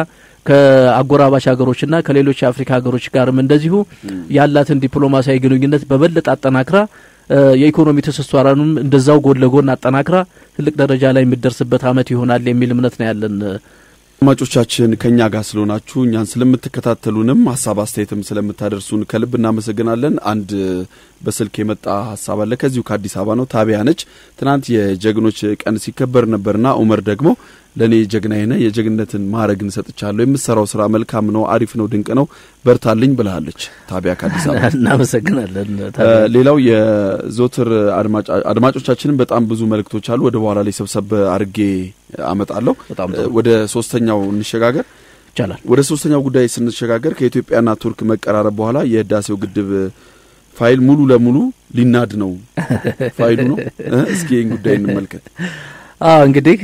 ከአጎራባች ሀገሮችና ከሌሎች የአፍሪካ ሀገሮች ጋርም እንደዚሁ ያላትን ዲፕሎማሲያዊ ግንኙነት በበለጠ አጠናክራ የኢኮኖሚ ትስስሯንም እንደዛው ጎን ለጎን አጠናክራ ትልቅ ደረጃ ላይ የሚደርስበት ዓመት ይሆናል የሚል እምነት ነው ያለን። አድማጮቻችን ከእኛ ጋር ስለሆናችሁ እኛን ስለምትከታተሉንም ሀሳብ አስተያየትም ስለምታደርሱን ከልብ እናመሰግናለን። አንድ በስልክ የመጣ ሀሳብ አለ። ከዚሁ ከአዲስ አበባ ነው። ታቢያ ነች። ትናንት የጀግኖች ቀን ሲከበር ነበርና ኡመር ደግሞ ለእኔ ጀግናዬ ነህ፣ የጀግንነትን ማዕረግን ሰጥቻለሁ፣ የምትሰራው ስራ መልካም ነው፣ አሪፍ ነው፣ ድንቅ ነው፣ በርታልኝ ብልሃለች። ታቢያ ከአዲስ አበባ እናመሰግናለን። ሌላው የዞትር አድማጮቻችንም በጣም ብዙ መልእክቶች አሉ። ወደ በኋላ ላይ ሰብሰብ አድርጌ አመጣለሁ። ወደ ሶስተኛው እንሸጋገር ይቻላል። ወደ ሶስተኛው ጉዳይ ስንሸጋገር ከኢትዮጵያና ቱርክ መቀራረብ በኋላ የህዳሴው ግድብ ፋይል ሙሉ ለሙሉ ሊናድ ነው ፋይሉ ነው። እስኪ ይህን ጉዳይ እንመልከት። አዎ እንግዲህ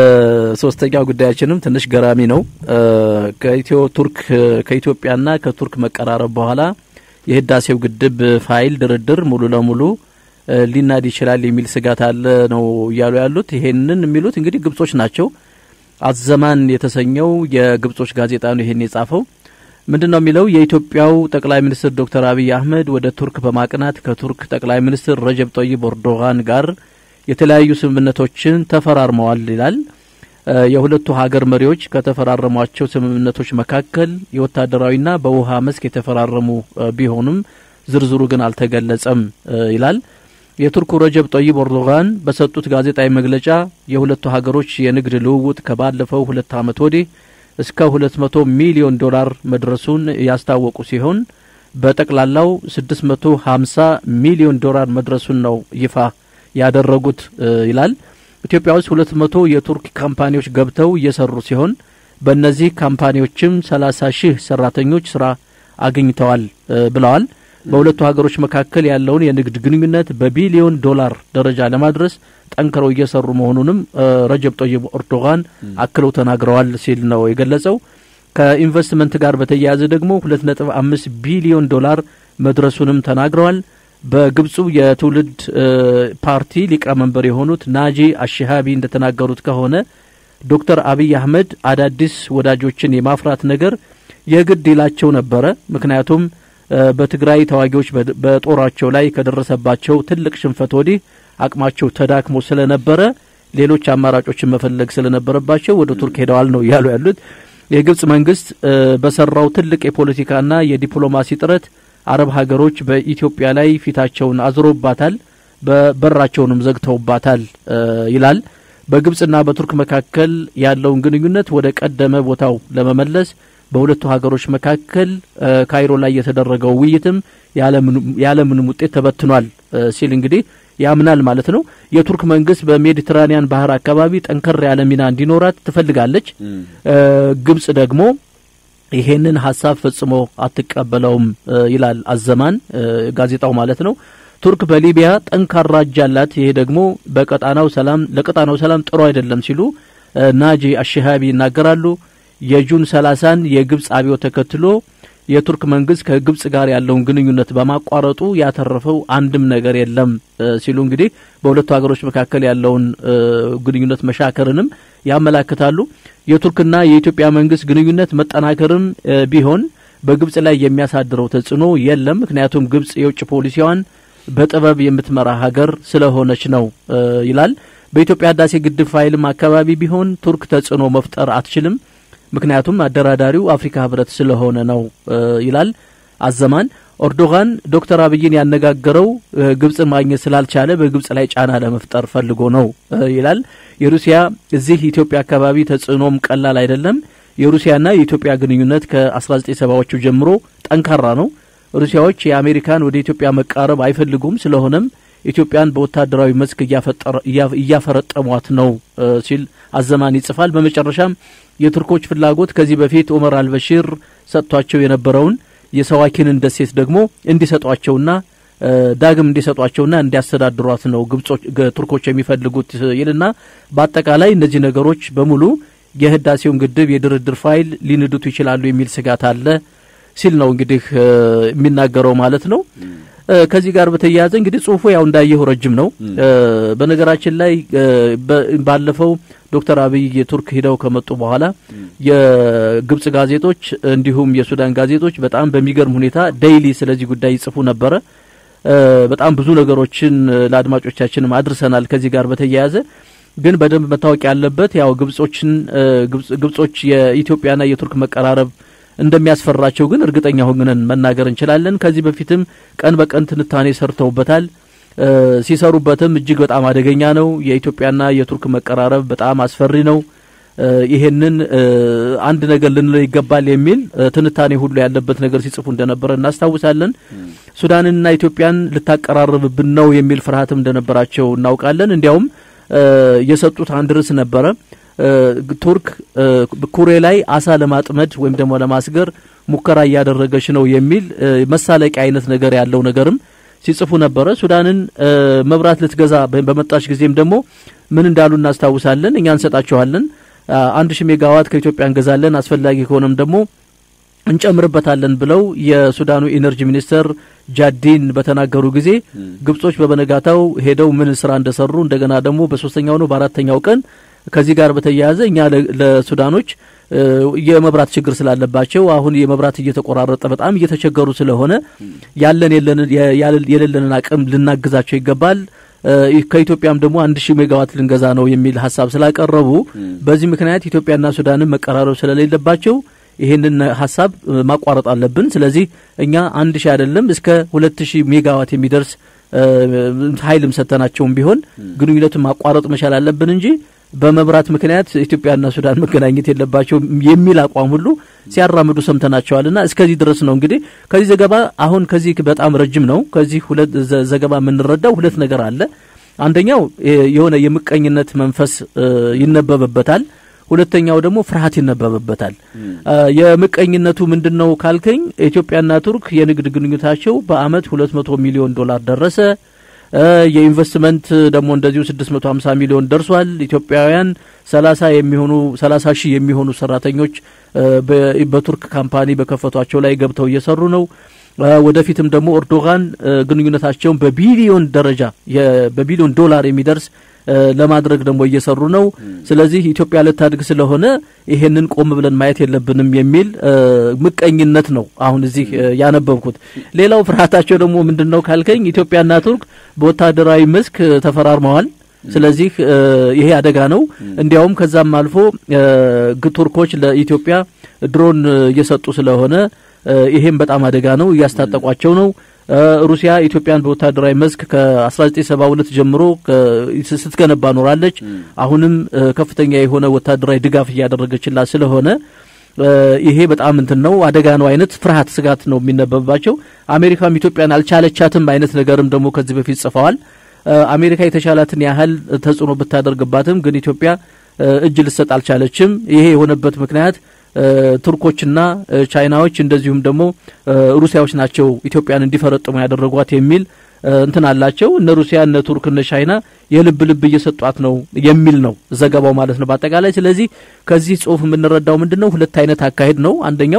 ሶስተኛው ጉዳያችንም ትንሽ ገራሚ ነው። ከኢትዮ ቱርክ ከኢትዮጵያና ከቱርክ መቀራረብ በኋላ የህዳሴው ግድብ ፋይል ድርድር ሙሉ ለሙሉ ሊናድ ይችላል የሚል ስጋት አለ ነው እያሉ ያሉት። ይሄንን የሚሉት እንግዲህ ግብጾች ናቸው። አዘማን የተሰኘው የግብጾች ጋዜጣ ነው ይሄን የጻፈው። ምንድን ነው የሚለው? የኢትዮጵያው ጠቅላይ ሚኒስትር ዶክተር አብይ አህመድ ወደ ቱርክ በማቅናት ከቱርክ ጠቅላይ ሚኒስትር ረጀብ ጠይብ ኤርዶጋን ጋር የተለያዩ ስምምነቶችን ተፈራርመዋል ይላል። የሁለቱ ሀገር መሪዎች ከተፈራረሟቸው ስምምነቶች መካከል የወታደራዊና በውሃ መስክ የተፈራረሙ ቢሆኑም ዝርዝሩ ግን አልተገለጸም ይላል። የቱርኩ ረጀብ ጠይብ ኤርዶጋን በሰጡት ጋዜጣዊ መግለጫ የሁለቱ ሀገሮች የንግድ ልውውጥ ከባለፈው ሁለት ዓመት ወዲህ እስከ ሁለት መቶ ሚሊዮን ዶላር መድረሱን ያስታወቁ ሲሆን በጠቅላላው ስድስት መቶ ሀምሳ ሚሊዮን ዶላር መድረሱን ነው ይፋ ያደረጉት ይላል። ኢትዮጵያ ውስጥ ሁለት መቶ የቱርክ ካምፓኒዎች ገብተው እየሰሩ ሲሆን በእነዚህ ካምፓኒዎችም ሰላሳ ሺህ ሰራተኞች ስራ አግኝተዋል ብለዋል። በሁለቱ ሀገሮች መካከል ያለውን የንግድ ግንኙነት በቢሊዮን ዶላር ደረጃ ለማድረስ ጠንክረው እየሰሩ መሆኑንም ረጀብ ጠይብ ኤርዶጋን አክለው ተናግረዋል ሲል ነው የገለጸው። ከኢንቨስትመንት ጋር በተያያዘ ደግሞ ሁለት ነጥብ አምስት ቢሊዮን ዶላር መድረሱንም ተናግረዋል። በግብፁ የትውልድ ፓርቲ ሊቀመንበር የሆኑት ናጂ አሽሃቢ እንደተናገሩት ከሆነ ዶክተር አብይ አህመድ አዳዲስ ወዳጆችን የማፍራት ነገር የግድ ይላቸው ነበረ። ምክንያቱም በትግራይ ተዋጊዎች በጦራቸው ላይ ከደረሰባቸው ትልቅ ሽንፈት ወዲህ አቅማቸው ተዳክሞ ስለነበረ ሌሎች አማራጮችን መፈለግ ስለነበረባቸው ወደ ቱርክ ሄደዋል ነው እያሉ ያሉት። የግብጽ መንግስት በሰራው ትልቅ የፖለቲካና የዲፕሎማሲ ጥረት አረብ ሀገሮች በኢትዮጵያ ላይ ፊታቸውን አዝሮባታል፣ በበራቸውንም ዘግተውባታል ይላል። በግብጽና በቱርክ መካከል ያለውን ግንኙነት ወደ ቀደመ ቦታው ለመመለስ በሁለቱ ሀገሮች መካከል ካይሮ ላይ የተደረገው ውይይትም ያለምንም ውጤት ተበትኗል ሲል እንግዲህ ያምናል ማለት ነው። የቱርክ መንግስት በሜዲትራኒያን ባህር አካባቢ ጠንከር ያለ ሚና እንዲኖራት ትፈልጋለች። ግብጽ ደግሞ ይሄንን ሀሳብ ፈጽሞ አትቀበለውም ይላል አዘማን ጋዜጣው ማለት ነው። ቱርክ በሊቢያ ጠንካራ እጅ አላት። ይሄ ደግሞ በቀጣናው ሰላም ለቀጣናው ሰላም ጥሩ አይደለም ሲሉ ናጂ አሽሃቢ ይናገራሉ። የጁን ሰላሳን የግብጽ አብዮት ተከትሎ የቱርክ መንግስት ከግብጽ ጋር ያለውን ግንኙነት በማቋረጡ ያተረፈው አንድም ነገር የለም ሲሉ እንግዲህ በሁለቱ ሀገሮች መካከል ያለውን ግንኙነት መሻከርንም ያመላክታሉ። የቱርክና የኢትዮጵያ መንግስት ግንኙነት መጠናከርም ቢሆን በግብጽ ላይ የሚያሳድረው ተጽዕኖ የለም። ምክንያቱም ግብጽ የውጭ ፖሊሲዋን በጥበብ የምትመራ ሀገር ስለሆነች ነው ይላል። በኢትዮጵያ ህዳሴ ግድብ ፋይልም አካባቢ ቢሆን ቱርክ ተጽዕኖ መፍጠር አትችልም፣ ምክንያቱም አደራዳሪው አፍሪካ ህብረት ስለሆነ ነው ይላል አዘማን። ኦርዶጋን ዶክተር አብይን ያነጋገረው ግብጽን ማግኘት ስላልቻለ በግብጽ ላይ ጫና ለመፍጠር ፈልጎ ነው ይላል። የሩሲያ እዚህ ኢትዮጵያ አካባቢ ተጽዕኖም ቀላል አይደለም። የሩሲያና የኢትዮጵያ ግንኙነት ከ1970ዎቹ ጀምሮ ጠንካራ ነው። ሩሲያዎች የአሜሪካን ወደ ኢትዮጵያ መቃረብ አይፈልጉም። ስለሆነም ኢትዮጵያን በወታደራዊ መስክ እያፈረጠሟት ነው ሲል አዘማን ይጽፋል። በመጨረሻም የቱርኮች ፍላጎት ከዚህ በፊት ኦመር አልበሺር ሰጥቷቸው የነበረውን የሰዋኪንን ደሴት ደግሞ እንዲሰጧቸውና ዳግም እንዲሰጧቸውና እንዲያስተዳድሯት ነው ግብጾች ቱርኮች የሚፈልጉት ይልና በአጠቃላይ እነዚህ ነገሮች በሙሉ የህዳሴውን ግድብ የድርድር ፋይል ሊንዱት ይችላሉ የሚል ስጋት አለ ሲል ነው እንግዲህ የሚናገረው ማለት ነው። ከዚህ ጋር በተያያዘ እንግዲህ ጽሁፉ ያው እንዳየው ረጅም ነው። በነገራችን ላይ ባለፈው ዶክተር አብይ የቱርክ ሂደው ከመጡ በኋላ የግብጽ ጋዜጦች እንዲሁም የሱዳን ጋዜጦች በጣም በሚገርም ሁኔታ ዴይሊ ስለዚህ ጉዳይ ይጽፉ ነበረ። በጣም ብዙ ነገሮችን ለአድማጮቻችንም አድርሰናል። ከዚህ ጋር በተያያዘ ግን በደንብ መታወቅ ያለበት ያው ግብጾችን ግብጾች የኢትዮጵያና የቱርክ መቀራረብ እንደሚያስፈራቸው ግን እርግጠኛ ሆነን መናገር እንችላለን። ከዚህ በፊትም ቀን በቀን ትንታኔ ሰርተውበታል። ሲሰሩበትም እጅግ በጣም አደገኛ ነው። የኢትዮጵያና የቱርክ መቀራረብ በጣም አስፈሪ ነው። ይሄንን አንድ ነገር ልንለው ይገባል የሚል ትንታኔ ሁሉ ያለበት ነገር ሲጽፉ እንደነበረ እናስታውሳለን። ሱዳንንና ኢትዮጵያን ልታቀራርብብን ነው የሚል ፍርሃትም እንደነበራቸው እናውቃለን። እንዲያውም የሰጡት አንድ ርዕስ ነበረ ቱርክ ኩሬ ላይ አሳ ለማጥመድ ወይም ደግሞ ለማስገር ሙከራ እያደረገች ነው የሚል መሳለቂያ አይነት ነገር ያለው ነገርም ሲጽፉ ነበረ። ሱዳንን መብራት ልትገዛ በመጣች ጊዜም ደግሞ ምን እንዳሉ እናስታውሳለን። እኛ እንሰጣችኋለን፣ አንድ ሺህ ሜጋዋት ከኢትዮጵያ እንገዛለን፣ አስፈላጊ ከሆነም ደግሞ እንጨምርበታለን ብለው የሱዳኑ ኢነርጂ ሚኒስተር ጃዲን በተናገሩ ጊዜ ግብጾች በበነጋታው ሄደው ምን ስራ እንደሰሩ እንደገና ደግሞ በሶስተኛው ነው በአራተኛው ቀን ከዚህ ጋር በተያያዘ እኛ ለሱዳኖች የመብራት ችግር ስላለባቸው አሁን የመብራት እየተቆራረጠ በጣም እየተቸገሩ ስለሆነ ያለን የሌለንን አቅም ልናግዛቸው ይገባል። ከኢትዮጵያም ደግሞ አንድ ሺህ ሜጋዋት ልንገዛ ነው የሚል ሀሳብ ስላቀረቡ በዚህ ምክንያት ኢትዮጵያና ሱዳንን መቀራረብ ስለሌለባቸው ይህንን ሀሳብ ማቋረጥ አለብን። ስለዚህ እኛ አንድ ሺህ አይደለም እስከ ሁለት ሺህ ሜጋዋት የሚደርስ ኃይልም ሰጥተናቸውም ቢሆን ግንኙነቱን ማቋረጥ መቻል አለብን እንጂ በመብራት ምክንያት ኢትዮጵያና ሱዳን መገናኘት የለባቸው የሚል አቋም ሁሉ ሲያራምዱ ሰምተናቸዋልና እስከዚህ ድረስ ነው። እንግዲህ ከዚህ ዘገባ አሁን ከዚህ በጣም ረጅም ነው። ከዚህ ሁለት ዘገባ የምንረዳው ሁለት ነገር አለ። አንደኛው የሆነ የምቀኝነት መንፈስ ይነበብበታል። ሁለተኛው ደግሞ ፍርሃት ይነበብበታል። የምቀኝነቱ ምንድን ነው ካልከኝ ኢትዮጵያና ቱርክ የንግድ ግንኙነታቸው በአመት ሁለት መቶ ሚሊዮን ዶላር ደረሰ። የኢንቨስትመንት ደግሞ እንደዚሁ 650 ሚሊዮን ደርሷል። ኢትዮጵያውያን 30 የሚሆኑ 30 ሺህ የሚሆኑ ሰራተኞች በቱርክ ካምፓኒ በከፈቷቸው ላይ ገብተው እየሰሩ ነው። ወደፊትም ደግሞ ኤርዶጋን ግንኙነታቸውን በቢሊዮን ደረጃ በቢሊዮን ዶላር የሚደርስ ለማድረግ ደግሞ እየሰሩ ነው። ስለዚህ ኢትዮጵያ ልታድግ ስለሆነ ይሄንን ቆም ብለን ማየት የለብንም የሚል ምቀኝነት ነው አሁን እዚህ ያነበብኩት። ሌላው ፍርሃታቸው ደግሞ ምንድን ነው ካልከኝ ኢትዮጵያና ቱርክ በወታደራዊ መስክ ተፈራርመዋል። ስለዚህ ይሄ አደጋ ነው። እንዲያውም ከዛም አልፎ ቱርኮች ለኢትዮጵያ ድሮን እየሰጡ ስለሆነ ይሄም በጣም አደጋ ነው፣ እያስታጠቋቸው ነው። ሩሲያ ኢትዮጵያን በወታደራዊ መስክ ከ1972 ጀምሮ ስትገነባ ኖራለች። አሁንም ከፍተኛ የሆነ ወታደራዊ ድጋፍ እያደረገችላት ስለሆነ ይሄ በጣም እንትን ነው አደጋ ነው አይነት ፍርሃት፣ ስጋት ነው የሚነበብባቸው። አሜሪካም ኢትዮጵያን አልቻለቻትም አይነት ነገርም ደግሞ ከዚህ በፊት ጽፈዋል። አሜሪካ የተቻላትን ያህል ተጽዕኖ ብታደርግባትም ግን ኢትዮጵያ እጅ ልሰጥ አልቻለችም። ይሄ የሆነበት ምክንያት ቱርኮችና ቻይናዎች እንደዚሁም ደግሞ ሩሲያዎች ናቸው ኢትዮጵያን እንዲፈረጥሙ ያደረጓት የሚል እንትን አላቸው። እነ ሩሲያ እነ ቱርክ እነ ቻይና የልብ ልብ እየሰጧት ነው የሚል ነው ዘገባው ማለት ነው በአጠቃላይ። ስለዚህ ከዚህ ጽሁፍ የምንረዳው ምንድን ነው? ሁለት አይነት አካሄድ ነው። አንደኛው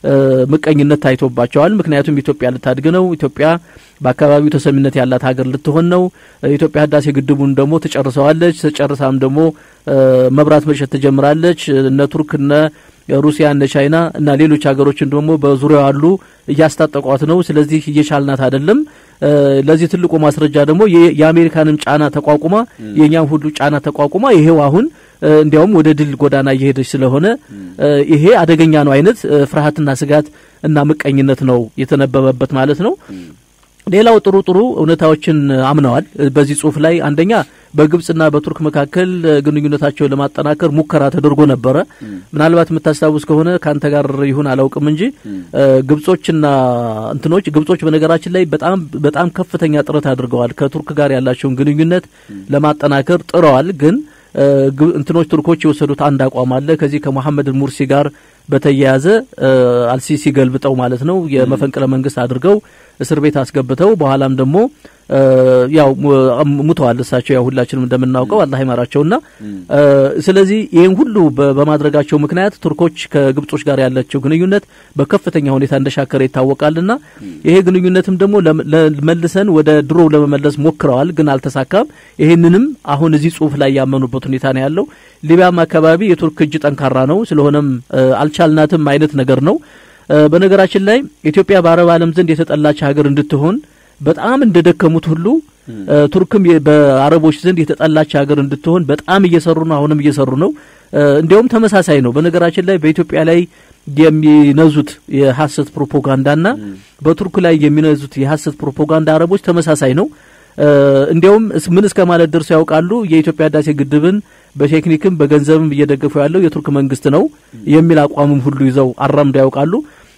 ምቀኝነት ታይቶባቸዋል። ምክንያቱም ኢትዮጵያ ልታድግ ነው። ኢትዮጵያ በአካባቢው ተሰሚነት ያላት ሀገር ልትሆን ነው። ኢትዮጵያ ህዳሴ ግድቡን ደግሞ ትጨርሰዋለች። ተጨርሳም ደግሞ መብራት መሸጥ ትጀምራለች። እነ ቱርክ እነ ሩሲያ እነ ቻይና እና ሌሎች ሀገሮችን ደግሞ በዙሪያው ያሉ እያስታጠቋት ነው። ስለዚህ እየቻልናት አይደለም። ለዚህ ትልቁ ማስረጃ ደግሞ የአሜሪካንም ጫና ተቋቁማ የእኛም ሁሉ ጫና ተቋቁማ ይሄው አሁን እንዲያውም ወደ ድል ጎዳና እየሄደች ስለሆነ ይሄ አደገኛ ነው አይነት ፍርሃትና ስጋት እና ምቀኝነት ነው የተነበበበት ማለት ነው። ሌላው ጥሩ ጥሩ እውነታዎችን አምነዋል በዚህ ጽሁፍ ላይ አንደኛ በግብጽና በቱርክ መካከል ግንኙነታቸውን ለማጠናከር ሙከራ ተደርጎ ነበረ። ምናልባት የምታስታውስ ከሆነ ከአንተ ጋር ይሁን አላውቅም እንጂ ግብጾችና እንትኖች ግብጾች በነገራችን ላይ በጣም በጣም ከፍተኛ ጥረት አድርገዋል። ከቱርክ ጋር ያላቸውን ግንኙነት ለማጠናከር ጥረዋል። ግን እንትኖች ቱርኮች የወሰዱት አንድ አቋም አለ። ከዚህ ከመሐመድ ሙርሲ ጋር በተያያዘ አልሲሲ ገልብጠው ማለት ነው የመፈንቅለ መንግስት አድርገው እስር ቤት አስገብተው በኋላም ደግሞ ያው ሙተዋል። እሳቸው ያው ሁላችንም እንደምናውቀው አላህ ይማራቸውና ስለዚህ ይህን ሁሉ በማድረጋቸው ምክንያት ቱርኮች ከግብጾች ጋር ያላቸው ግንኙነት በከፍተኛ ሁኔታ እንደሻከረ ይታወቃልና ይሄ ግንኙነትም ደግሞ መልሰን ወደ ድሮ ለመመለስ ሞክረዋል፣ ግን አልተሳካም። ይህንንም አሁን እዚህ ጽሁፍ ላይ ያመኑበት ሁኔታ ነው ያለው። ሊቢያም አካባቢ የቱርክ እጅ ጠንካራ ነው፣ ስለሆነም አልቻልናትም አይነት ነገር ነው። በነገራችን ላይ ኢትዮጵያ በአረብ ዓለም ዘንድ የተጠላች ሀገር እንድትሆን በጣም እንደደከሙት ሁሉ ቱርክም በአረቦች ዘንድ የተጠላች ሀገር እንድትሆን በጣም እየሰሩ ነው። አሁንም እየሰሩ ነው። እንዲያውም ተመሳሳይ ነው። በነገራችን ላይ በኢትዮጵያ ላይ የሚነዙት የሀሰት ፕሮፓጋንዳና በቱርክ ላይ የሚነዙት የሀሰት ፕሮፓጋንዳ አረቦች ተመሳሳይ ነው። እንዲያውም ምን እስከ ማለት ደርሰው ያውቃሉ። የኢትዮጵያ ህዳሴ ግድብን በቴክኒክም በገንዘብም እየደገፉ ያለው የቱርክ መንግስት ነው የሚል አቋምም ሁሉ ይዘው አራምደው ያውቃሉ።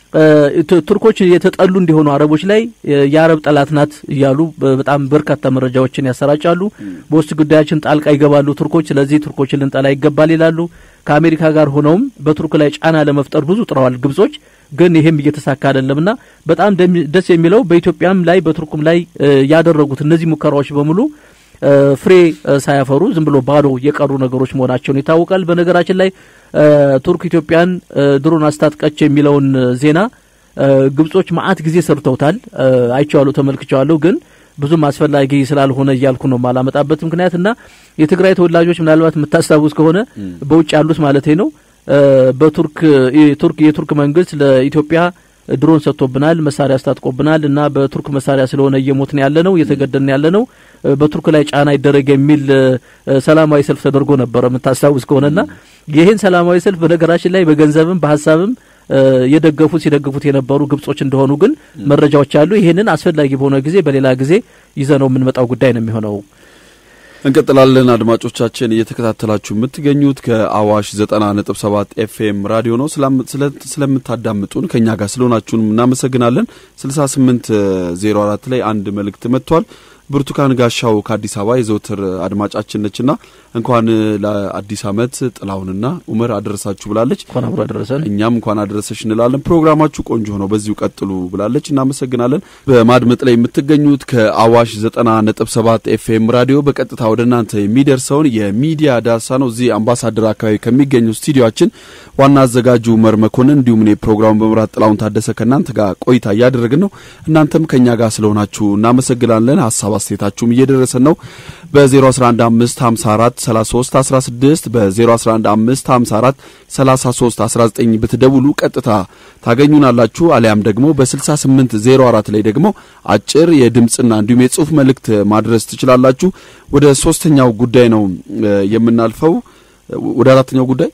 ቱርኮች የተጠሉ እንዲሆኑ አረቦች ላይ የአረብ ጠላት ናት እያሉ በጣም በርካታ መረጃዎችን ያሰራጫሉ። በውስጥ ጉዳያችን ጣልቃ ይገባሉ ቱርኮች፣ ስለዚህ ቱርኮችን ልንጠላ ይገባል ይላሉ። ከአሜሪካ ጋር ሆነውም በቱርክ ላይ ጫና ለመፍጠር ብዙ ጥረዋል ግብጾች። ግን ይሄም እየተሳካ አይደለምና በጣም ደስ የሚለው በኢትዮጵያም ላይ በቱርኩም ላይ ያደረጉት እነዚህ ሙከራዎች በሙሉ ፍሬ ሳያፈሩ ዝም ብሎ ባዶ የቀሩ ነገሮች መሆናቸውን ይታወቃል። በነገራችን ላይ ቱርክ ኢትዮጵያን ድሮን አስታጥቀች የሚለውን ዜና ግብጾች መዓት ጊዜ ሰርተውታል። አይቼዋለሁ፣ ተመልክቼዋለሁ። ግን ብዙም አስፈላጊ ስላልሆነ እያልኩ ነው ማላመጣበት ምክንያት እና የትግራይ ተወላጆች ምናልባት የምታስታውስ ከሆነ በውጭ ያሉት ማለት ነው በቱርክ ቱርክ የቱርክ መንግስት ለኢትዮጵያ ድሮን ሰጥቶብናል፣ መሳሪያ አስታጥቆብናል እና በቱርክ መሳሪያ ስለሆነ እየሞትን ያለ ነው እየተገደልን ያለ ነው በቱርክ ላይ ጫና ይደረግ የሚል ሰላማዊ ሰልፍ ተደርጎ ነበረ የምታስታውስ ከሆነና ይህን ሰላማዊ ሰልፍ በነገራችን ላይ በገንዘብም በሀሳብም የደገፉት ሲደግፉት የነበሩ ግብጾች እንደሆኑ ግን መረጃዎች አሉ። ይህንን አስፈላጊ በሆነ ጊዜ በሌላ ጊዜ ይዘነው የምንመጣው ጉዳይ ነው የሚሆነው። እንቀጥላለን። አድማጮቻችን እየተከታተላችሁ የምትገኙት ከአዋሽ ዘጠና ነጥብ ሰባት ኤፍኤም ራዲዮ ነው። ስለምታዳምጡን ከእኛ ጋር ስለሆናችሁን እናመሰግናለን። ስልሳ ስምንት ዜሮ አራት ላይ አንድ መልእክት መጥቷል። ብርቱካን ጋሻው ከአዲስ አበባ የዘውትር አድማጫችን ነችና እንኳን ለአዲስ ዓመት ጥላሁንና ኡመር አደረሳችሁ ብላለች። እንኳን አብሮ አደረሰን። እኛም እንኳን አደረሰሽ እንላለን። ፕሮግራማችሁ ቆንጆ ሆነው በዚሁ ቀጥሉ ብላለች። እናመሰግናለን። በማድመጥ ላይ የምትገኙት ከአዋሽ ዘጠና ነጥብ ሰባት ኤፍኤም ራዲዮ በቀጥታ ወደ እናንተ የሚደርሰውን የሚዲያ ዳሳ ነው። እዚህ አምባሳደር አካባቢ ከሚገኙ ስቱዲዮችን ዋና አዘጋጁ ኡመር መኮንን እንዲሁም እኔ ፕሮግራሙን በመምራት ጥላሁን ታደሰ ከእናንተ ጋር ቆይታ እያደረግን ነው። እናንተም ከእኛ ጋር ስለሆናችሁ እናመሰግናለን። ሀሳብ አስተያየታችሁም እየደረሰን ነው። በ011554 33 16 በ011554 33 19 ብትደውሉ ቀጥታ ታገኙናላችሁ። አሊያም ደግሞ በ6804 ላይ ደግሞ አጭር የድምፅና እንዲሁም የጽሁፍ መልእክት ማድረስ ትችላላችሁ። ወደ ሶስተኛው ጉዳይ ነው የምናልፈው። ወደ አራተኛው ጉዳይ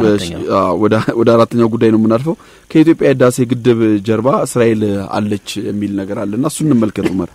ወደ አራተኛው ጉዳይ ነው የምናልፈው። ከኢትዮጵያ ህዳሴ ግድብ ጀርባ እስራኤል አለች የሚል ነገር አለና እሱን እንመልከት ኡመር።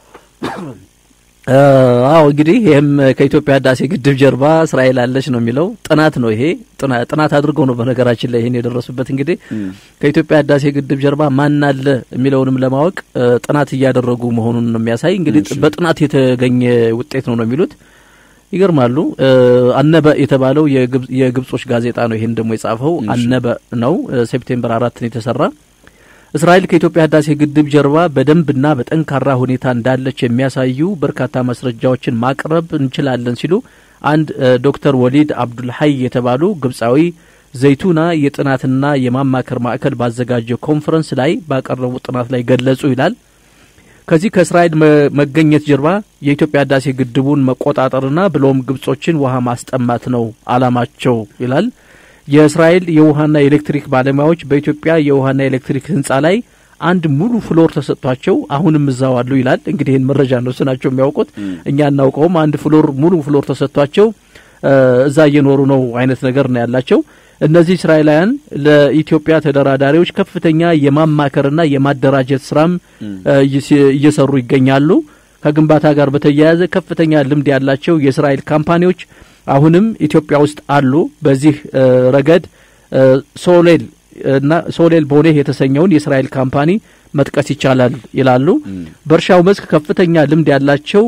አዎ እንግዲህ ይህም ከኢትዮጵያ ህዳሴ ግድብ ጀርባ እስራኤል አለች ነው የሚለው ጥናት ነው። ይሄ ጥናት አድርገው ነው በነገራችን ላይ ይህን የደረሱበት። እንግዲህ ከኢትዮጵያ ህዳሴ ግድብ ጀርባ ማን አለ የሚለውንም ለማወቅ ጥናት እያደረጉ መሆኑን ነው የሚያሳይ። እንግዲህ በጥናት የተገኘ ውጤት ነው ነው የሚሉት። ይገርማሉ። አነበ የተባለው የግብጾች ጋዜጣ ነው ይህን ደግሞ የጻፈው አነበ ነው። ሴፕቴምበር አራትን የተሰራ እስራኤል ከኢትዮጵያ ህዳሴ ግድብ ጀርባ በደንብና በጠንካራ ሁኔታ እንዳለች የሚያሳዩ በርካታ ማስረጃዎችን ማቅረብ እንችላለን ሲሉ አንድ ዶክተር ወሊድ አብዱልሀይ የተባሉ ግብጻዊ ዘይቱና የጥናትና የማማከር ማዕከል ባዘጋጀው ኮንፈረንስ ላይ ባቀረቡት ጥናት ላይ ገለጹ ይላል። ከዚህ ከእስራኤል መገኘት ጀርባ የኢትዮጵያ ህዳሴ ግድቡን መቆጣጠርና ብሎም ግብጾችን ውሃ ማስጠማት ነው አላማቸው ይላል። የእስራኤል የውሃና የኤሌክትሪክ ባለሙያዎች በኢትዮጵያ የውሃና የኤሌክትሪክ ህንጻ ላይ አንድ ሙሉ ፍሎር ተሰጥቷቸው አሁንም እዛው አሉ ይላል። እንግዲህ ይህን መረጃ ነው ስናቸው የሚያውቁት እኛ እናውቀውም። አንድ ፍሎር ሙሉ ፍሎር ተሰጥቷቸው እዛ እየኖሩ ነው አይነት ነገር ነው ያላቸው። እነዚህ እስራኤላውያን ለኢትዮጵያ ተደራዳሪዎች ከፍተኛ የማማከርና የማደራጀት ስራም እየሰሩ ይገኛሉ። ከግንባታ ጋር በተያያዘ ከፍተኛ ልምድ ያላቸው የእስራኤል ካምፓኒዎች አሁንም ኢትዮጵያ ውስጥ አሉ። በዚህ ረገድ ሶሌል እና ሶሌል ቦኔህ የተሰኘውን የእስራኤል ካምፓኒ መጥቀስ ይቻላል ይላሉ። በእርሻው መስክ ከፍተኛ ልምድ ያላቸው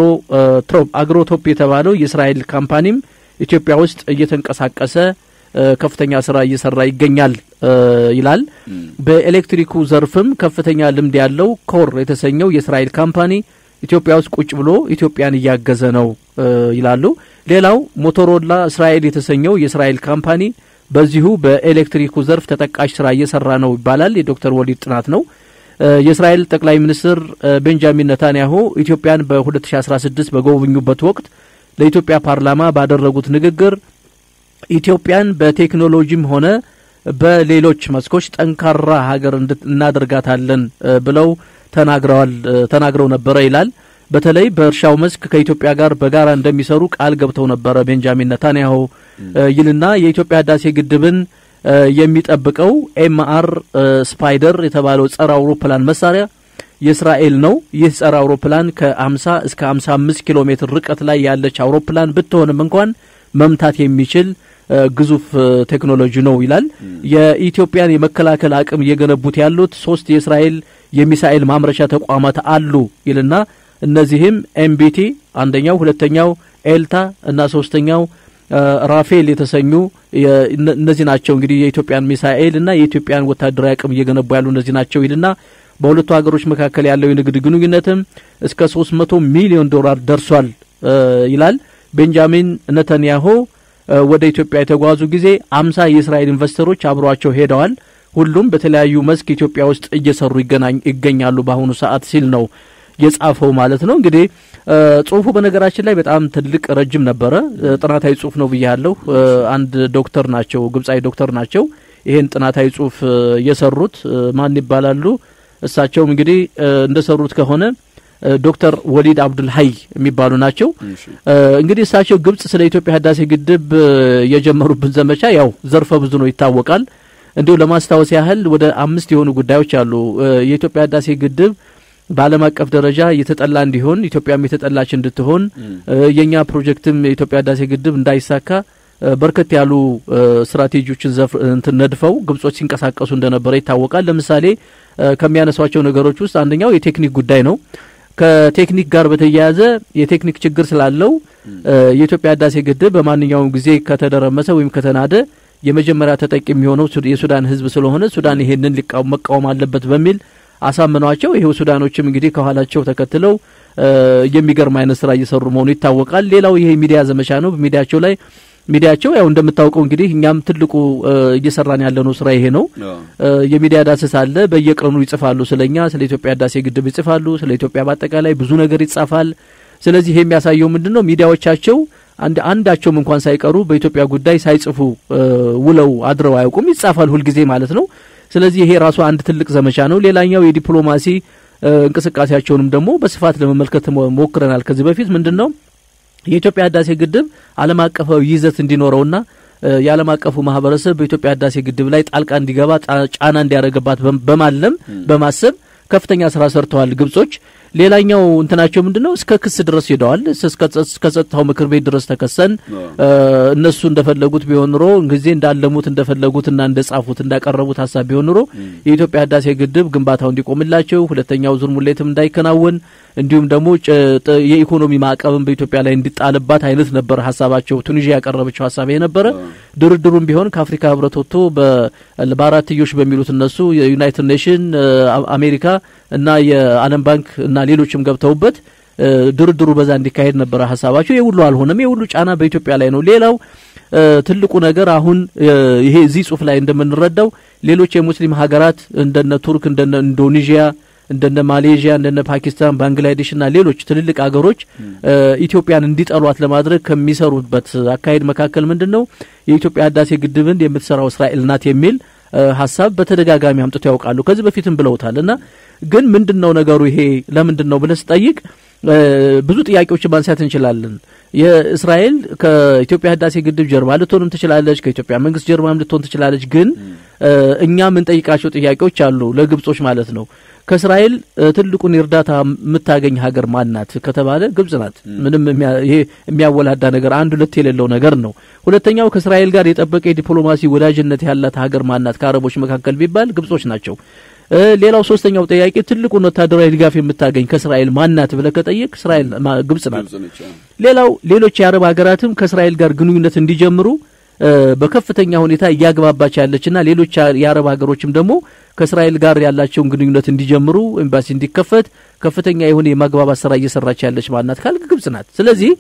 አግሮቶፕ የተባለው የእስራኤል ካምፓኒም ኢትዮጵያ ውስጥ እየተንቀሳቀሰ ከፍተኛ ስራ እየሰራ ይገኛል ይላል። በኤሌክትሪኩ ዘርፍም ከፍተኛ ልምድ ያለው ኮር የተሰኘው የእስራኤል ካምፓኒ ኢትዮጵያ ውስጥ ቁጭ ብሎ ኢትዮጵያን እያገዘ ነው ይላሉ። ሌላው ሞቶሮላ እስራኤል የተሰኘው የእስራኤል ካምፓኒ በዚሁ በኤሌክትሪኩ ዘርፍ ተጠቃሽ ስራ እየሰራ ነው ይባላል። የዶክተር ወሊድ ጥናት ነው። የእስራኤል ጠቅላይ ሚኒስትር ቤንጃሚን ነታንያሁ ኢትዮጵያን በ2016 በጎበኙበት ወቅት ለኢትዮጵያ ፓርላማ ባደረጉት ንግግር ኢትዮጵያን በቴክኖሎጂም ሆነ በሌሎች መስኮች ጠንካራ ሀገር እናደርጋታለን ብለው ተናግረዋል ተናግረው ነበረ ይላል። በተለይ በእርሻው መስክ ከኢትዮጵያ ጋር በጋራ እንደሚሰሩ ቃል ገብተው ነበረ ቤንጃሚን ነታንያሁ ይልና የኢትዮጵያ ህዳሴ ግድብን የሚጠብቀው ኤምአር ስፓይደር የተባለው ጸረ አውሮፕላን መሳሪያ የእስራኤል ነው። ይህ ጸረ አውሮፕላን ከ50 እስከ 55 ኪሎ ሜትር ርቀት ላይ ያለች አውሮፕላን ብትሆንም እንኳን መምታት የሚችል ግዙፍ ቴክኖሎጂ ነው ይላል። የኢትዮጵያን የመከላከል አቅም እየገነቡት ያሉት ሶስት የእስራኤል የሚሳኤል ማምረቻ ተቋማት አሉ ይልና እነዚህም ኤምቢቲ አንደኛው፣ ሁለተኛው ኤልታ እና ሶስተኛው ራፌል የተሰኙ እነዚህ ናቸው። እንግዲህ የኢትዮጵያን ሚሳኤል እና የኢትዮጵያን ወታደራዊ አቅም እየገነቡ ያሉ እነዚህ ናቸው ይልና በሁለቱ ሀገሮች መካከል ያለው የንግድ ግንኙነትም እስከ 300 ሚሊዮን ዶላር ደርሷል ይላል። ቤንጃሚን ነተንያሁ ወደ ኢትዮጵያ የተጓዙ ጊዜ አምሳ የእስራኤል ኢንቨስተሮች አብሯቸው ሄደዋል። ሁሉም በተለያዩ መስክ ኢትዮጵያ ውስጥ እየሰሩ ይገኛሉ በአሁኑ ሰዓት ሲል ነው የጻፈው ማለት ነው። እንግዲህ ጽሁፉ በነገራችን ላይ በጣም ትልቅ ረጅም ነበረ። ጥናታዊ ጽሁፍ ነው ብያለሁ። አንድ ዶክተር ናቸው፣ ግብጻዊ ዶክተር ናቸው ይሄን ጥናታዊ ጽሁፍ የሰሩት ማን ይባላሉ? እሳቸውም እንግዲህ እንደሰሩት ከሆነ ዶክተር ወሊድ አብዱል ሀይ የሚባሉ ናቸው። እንግዲህ እሳቸው ግብጽ ስለ ኢትዮጵያ ህዳሴ ግድብ የጀመሩብን ዘመቻ ያው ዘርፈ ብዙ ነው ይታወቃል። እንዲሁ ለማስታወስ ያህል ወደ አምስት የሆኑ ጉዳዮች አሉ። የኢትዮጵያ ህዳሴ ግድብ በዓለም አቀፍ ደረጃ የተጠላ እንዲሆን ኢትዮጵያም የተጠላች እንድትሆን የእኛ ፕሮጀክትም የኢትዮጵያ ህዳሴ ግድብ እንዳይሳካ በርከት ያሉ ስትራቴጂዎችን እንትን ነድፈው ግብጾች ሲንቀሳቀሱ እንደነበረ ይታወቃል። ለምሳሌ ከሚያነሷቸው ነገሮች ውስጥ አንደኛው የቴክኒክ ጉዳይ ነው። ከቴክኒክ ጋር በተያያዘ የቴክኒክ ችግር ስላለው የኢትዮጵያ ህዳሴ ግድብ በማንኛውም ጊዜ ከተደረመሰ ወይም ከተናደ የመጀመሪያ ተጠቂ የሚሆነው የሱዳን ህዝብ ስለሆነ ሱዳን ይሄንን መቃወም አለበት በሚል አሳምኗቸው ይሄው ሱዳኖችም እንግዲህ ከኋላቸው ተከትለው የሚገርም አይነት ስራ እየሰሩ መሆኑ ይታወቃል። ሌላው ይሄ ሚዲያ ዘመቻ ነው። በሚዲያቸው ላይ ሚዲያቸው ያው እንደምታውቀው እንግዲህ እኛም ትልቁ እየሰራን ያለነው ስራ ይሄ ነው። የሚዲያ ዳሰሳ አለ። በየቀኑ ይጽፋሉ፣ ስለኛ ስለ ኢትዮጵያ ህዳሴ ግድብ ይጽፋሉ፣ ስለ ኢትዮጵያ በአጠቃላይ ብዙ ነገር ይጻፋል። ስለዚህ ይሄ የሚያሳየው ምንድን ነው? ሚዲያዎቻቸው አንድ አንዳቸውም እንኳን ሳይቀሩ በኢትዮጵያ ጉዳይ ሳይጽፉ ውለው አድረው አያውቁም። ይጻፋል ሁልጊዜ ማለት ነው። ስለዚህ ይሄ ራሱ አንድ ትልቅ ዘመቻ ነው። ሌላኛው የዲፕሎማሲ እንቅስቃሴያቸውንም ደግሞ በስፋት ለመመልከት ሞክረናል። ከዚህ በፊት ምንድን ነው የኢትዮጵያ ህዳሴ ግድብ ዓለም አቀፋዊ ይዘት እንዲኖረውና የዓለም አቀፉ ማህበረሰብ በኢትዮጵያ ህዳሴ ግድብ ላይ ጣልቃ እንዲገባ ጫና እንዲያደርግባት በማለም በማሰብ ከፍተኛ ስራ ሰርተዋል ግብጾች። ሌላኛው እንትናቸው ምንድን ነው? እስከ ክስ ድረስ ሄደዋል። እስከ ጸጥታው ምክር ቤት ድረስ ተከሰን እነሱ እንደፈለጉት ቢሆን ኑሮ ጊዜ እንዳለሙት እንደፈለጉትና እንደጻፉት እንዳቀረቡት ሀሳብ ቢሆን ኑሮ የኢትዮጵያ ህዳሴ ግድብ ግንባታው እንዲቆምላቸው፣ ሁለተኛው ዙር ሙሌትም እንዳይከናወን እንዲሁም ደግሞ የኢኮኖሚ ማዕቀብን በኢትዮጵያ ላይ እንዲጣልባት አይነት ነበር ሀሳባቸው። ቱኒዥያ ያቀረበችው ሀሳብ የነበረ ድርድሩም ቢሆን ከአፍሪካ ህብረት ወጥቶ በአራትዮሽ በሚሉት እነሱ የዩናይትድ ኔሽን አሜሪካ እና የዓለም ባንክ እና ሌሎችም ገብተውበት ድርድሩ በዛ እንዲካሄድ ነበረ ሀሳባቸው። የሁሉ አልሆነም። የሁሉ ጫና በኢትዮጵያ ላይ ነው። ሌላው ትልቁ ነገር አሁን ይሄ እዚህ ጽሁፍ ላይ እንደምንረዳው ሌሎች የሙስሊም ሀገራት እንደነ ቱርክ እንደነ ኢንዶኔዥያ እንደነ ማሌዥያ እንደነ ፓኪስታን ባንግላዴሽና ሌሎች ትልልቅ ሀገሮች ኢትዮጵያን እንዲጠሏት ለማድረግ ከሚሰሩበት አካሄድ መካከል ምንድን ነው የኢትዮጵያ ህዳሴ ግድብን የምትሰራው እስራኤል ናት የሚል ሀሳብ በተደጋጋሚ አምጥቶ ያውቃሉ። ከዚህ በፊትም ብለውታል። እና ግን ምንድን ነው ነገሩ ይሄ ለምንድን ነው ብለህ ስጠይቅ ብዙ ጥያቄዎችን ማንሳት እንችላለን። የእስራኤል ከኢትዮጵያ ህዳሴ ግድብ ጀርባ ልትሆንም ትችላለች፣ ከኢትዮጵያ መንግስት ጀርባም ልትሆን ትችላለች። ግን እኛ የምንጠይቃቸው ጥያቄዎች አሉ፣ ለግብጾች ማለት ነው። ከእስራኤል ትልቁን እርዳታ የምታገኝ ሀገር ማናት ከተባለ ግብጽ ናት። ምንም ይሄ የሚያወላዳ ነገር አንድ ሁለት የሌለው ነገር ነው። ሁለተኛው ከእስራኤል ጋር የጠበቀ የዲፕሎማሲ ወዳጅነት ያላት ሀገር ማናት ከአረቦች መካከል ቢባል ግብጾች ናቸው። ሌላው ሶስተኛው ጥያቄ ትልቁን ወታደራዊ ድጋፍ የምታገኝ ከእስራኤል ማናት ብለህ ከጠየቅ እስራኤል ግብጽ ናት። ሌላው ሌሎች የአረብ ሀገራትም ከእስራኤል ጋር ግንኙነት እንዲጀምሩ በከፍተኛ ሁኔታ እያግባባች ያለችና ሌሎች የአረብ ሀገሮችም ደግሞ ከእስራኤል ጋር ያላቸውን ግንኙነት እንዲጀምሩ ኤምባሲ እንዲከፈት ከፍተኛ የሆነ የማግባባት ስራ እየሰራች ያለች ማናት ካልክ ግብጽ ናት። ስለዚህ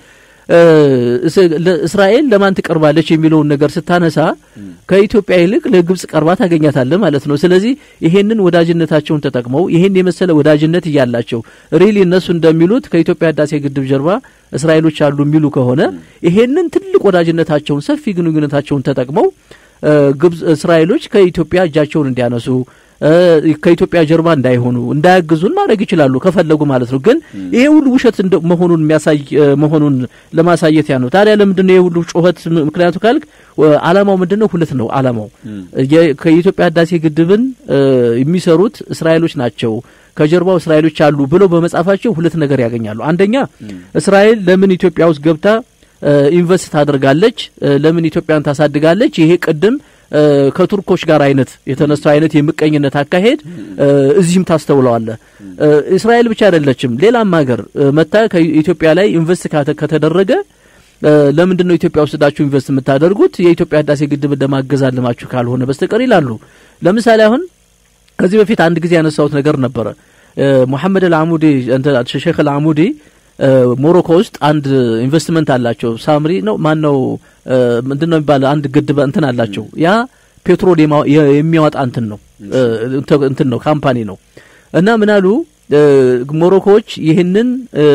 እስራኤል ለማን ትቀርባለች የሚለውን ነገር ስታነሳ ከኢትዮጵያ ይልቅ ለግብጽ ቀርባ ታገኛታለህ ማለት ነው። ስለዚህ ይሄንን ወዳጅነታቸውን ተጠቅመው ይሄን የመሰለ ወዳጅነት እያላቸው ሪሊ እነሱ እንደሚሉት ከኢትዮጵያ ህዳሴ ግድብ ጀርባ እስራኤሎች አሉ የሚሉ ከሆነ ይሄንን ትልቅ ወዳጅነታቸውን ሰፊ ግንኙነታቸውን ተጠቅመው ግብጽ እስራኤሎች ከኢትዮጵያ እጃቸውን እንዲያነሱ ከኢትዮጵያ ጀርባ እንዳይሆኑ እንዳያግዙን ማድረግ ይችላሉ ከፈለጉ ማለት ነው። ግን ይሄ ሁሉ ውሸት መሆኑን የሚያሳይ መሆኑን ለማሳየት ያ ነው። ታዲያ ለምንድን ነው ይሄ ሁሉ ጩኸት? ምክንያቱ ካልክ አላማው ምንድን ነው? ሁለት ነው አላማው። ከኢትዮጵያ ህዳሴ ግድብን የሚሰሩት እስራኤሎች ናቸው ከጀርባው እስራኤሎች አሉ ብለው በመጻፋቸው ሁለት ነገር ያገኛሉ። አንደኛ እስራኤል ለምን ኢትዮጵያ ውስጥ ገብታ ኢንቨስት ታደርጋለች? ለምን ኢትዮጵያን ታሳድጋለች? ይሄ ቅድም ከቱርኮች ጋር አይነት የተነሳው አይነት የምቀኝነት አካሄድ እዚህም ታስተውለዋለህ። እስራኤል ብቻ አይደለችም፣ ሌላም ሀገር መታ ከኢትዮጵያ ላይ ኢንቨስት ከተደረገ ለምንድን ነው ኢትዮጵያ ውስጥ ዳችሁ ኢንቨስት የምታደርጉት የኢትዮጵያ ህዳሴ ግድብ እንደማገዝ አለማችሁ ካልሆነ በስተቀር ይላሉ። ለምሳሌ አሁን ከዚህ በፊት አንድ ጊዜ ያነሳሁት ነገር ነበረ። ሙሐመድ አልአሙዲ ሼክ አልአሙዲ ሞሮኮ ውስጥ አንድ ኢንቨስትመንት አላቸው። ሳምሪ ነው ማን ነው ምንድን ነው የሚባል አንድ ግድብ እንትን አላቸው። ያ ፔትሮል የሚያወጣ እንትን ነው እንትን ነው ካምፓኒ ነው እና ምን አሉ ሞሮኮዎች ይህንን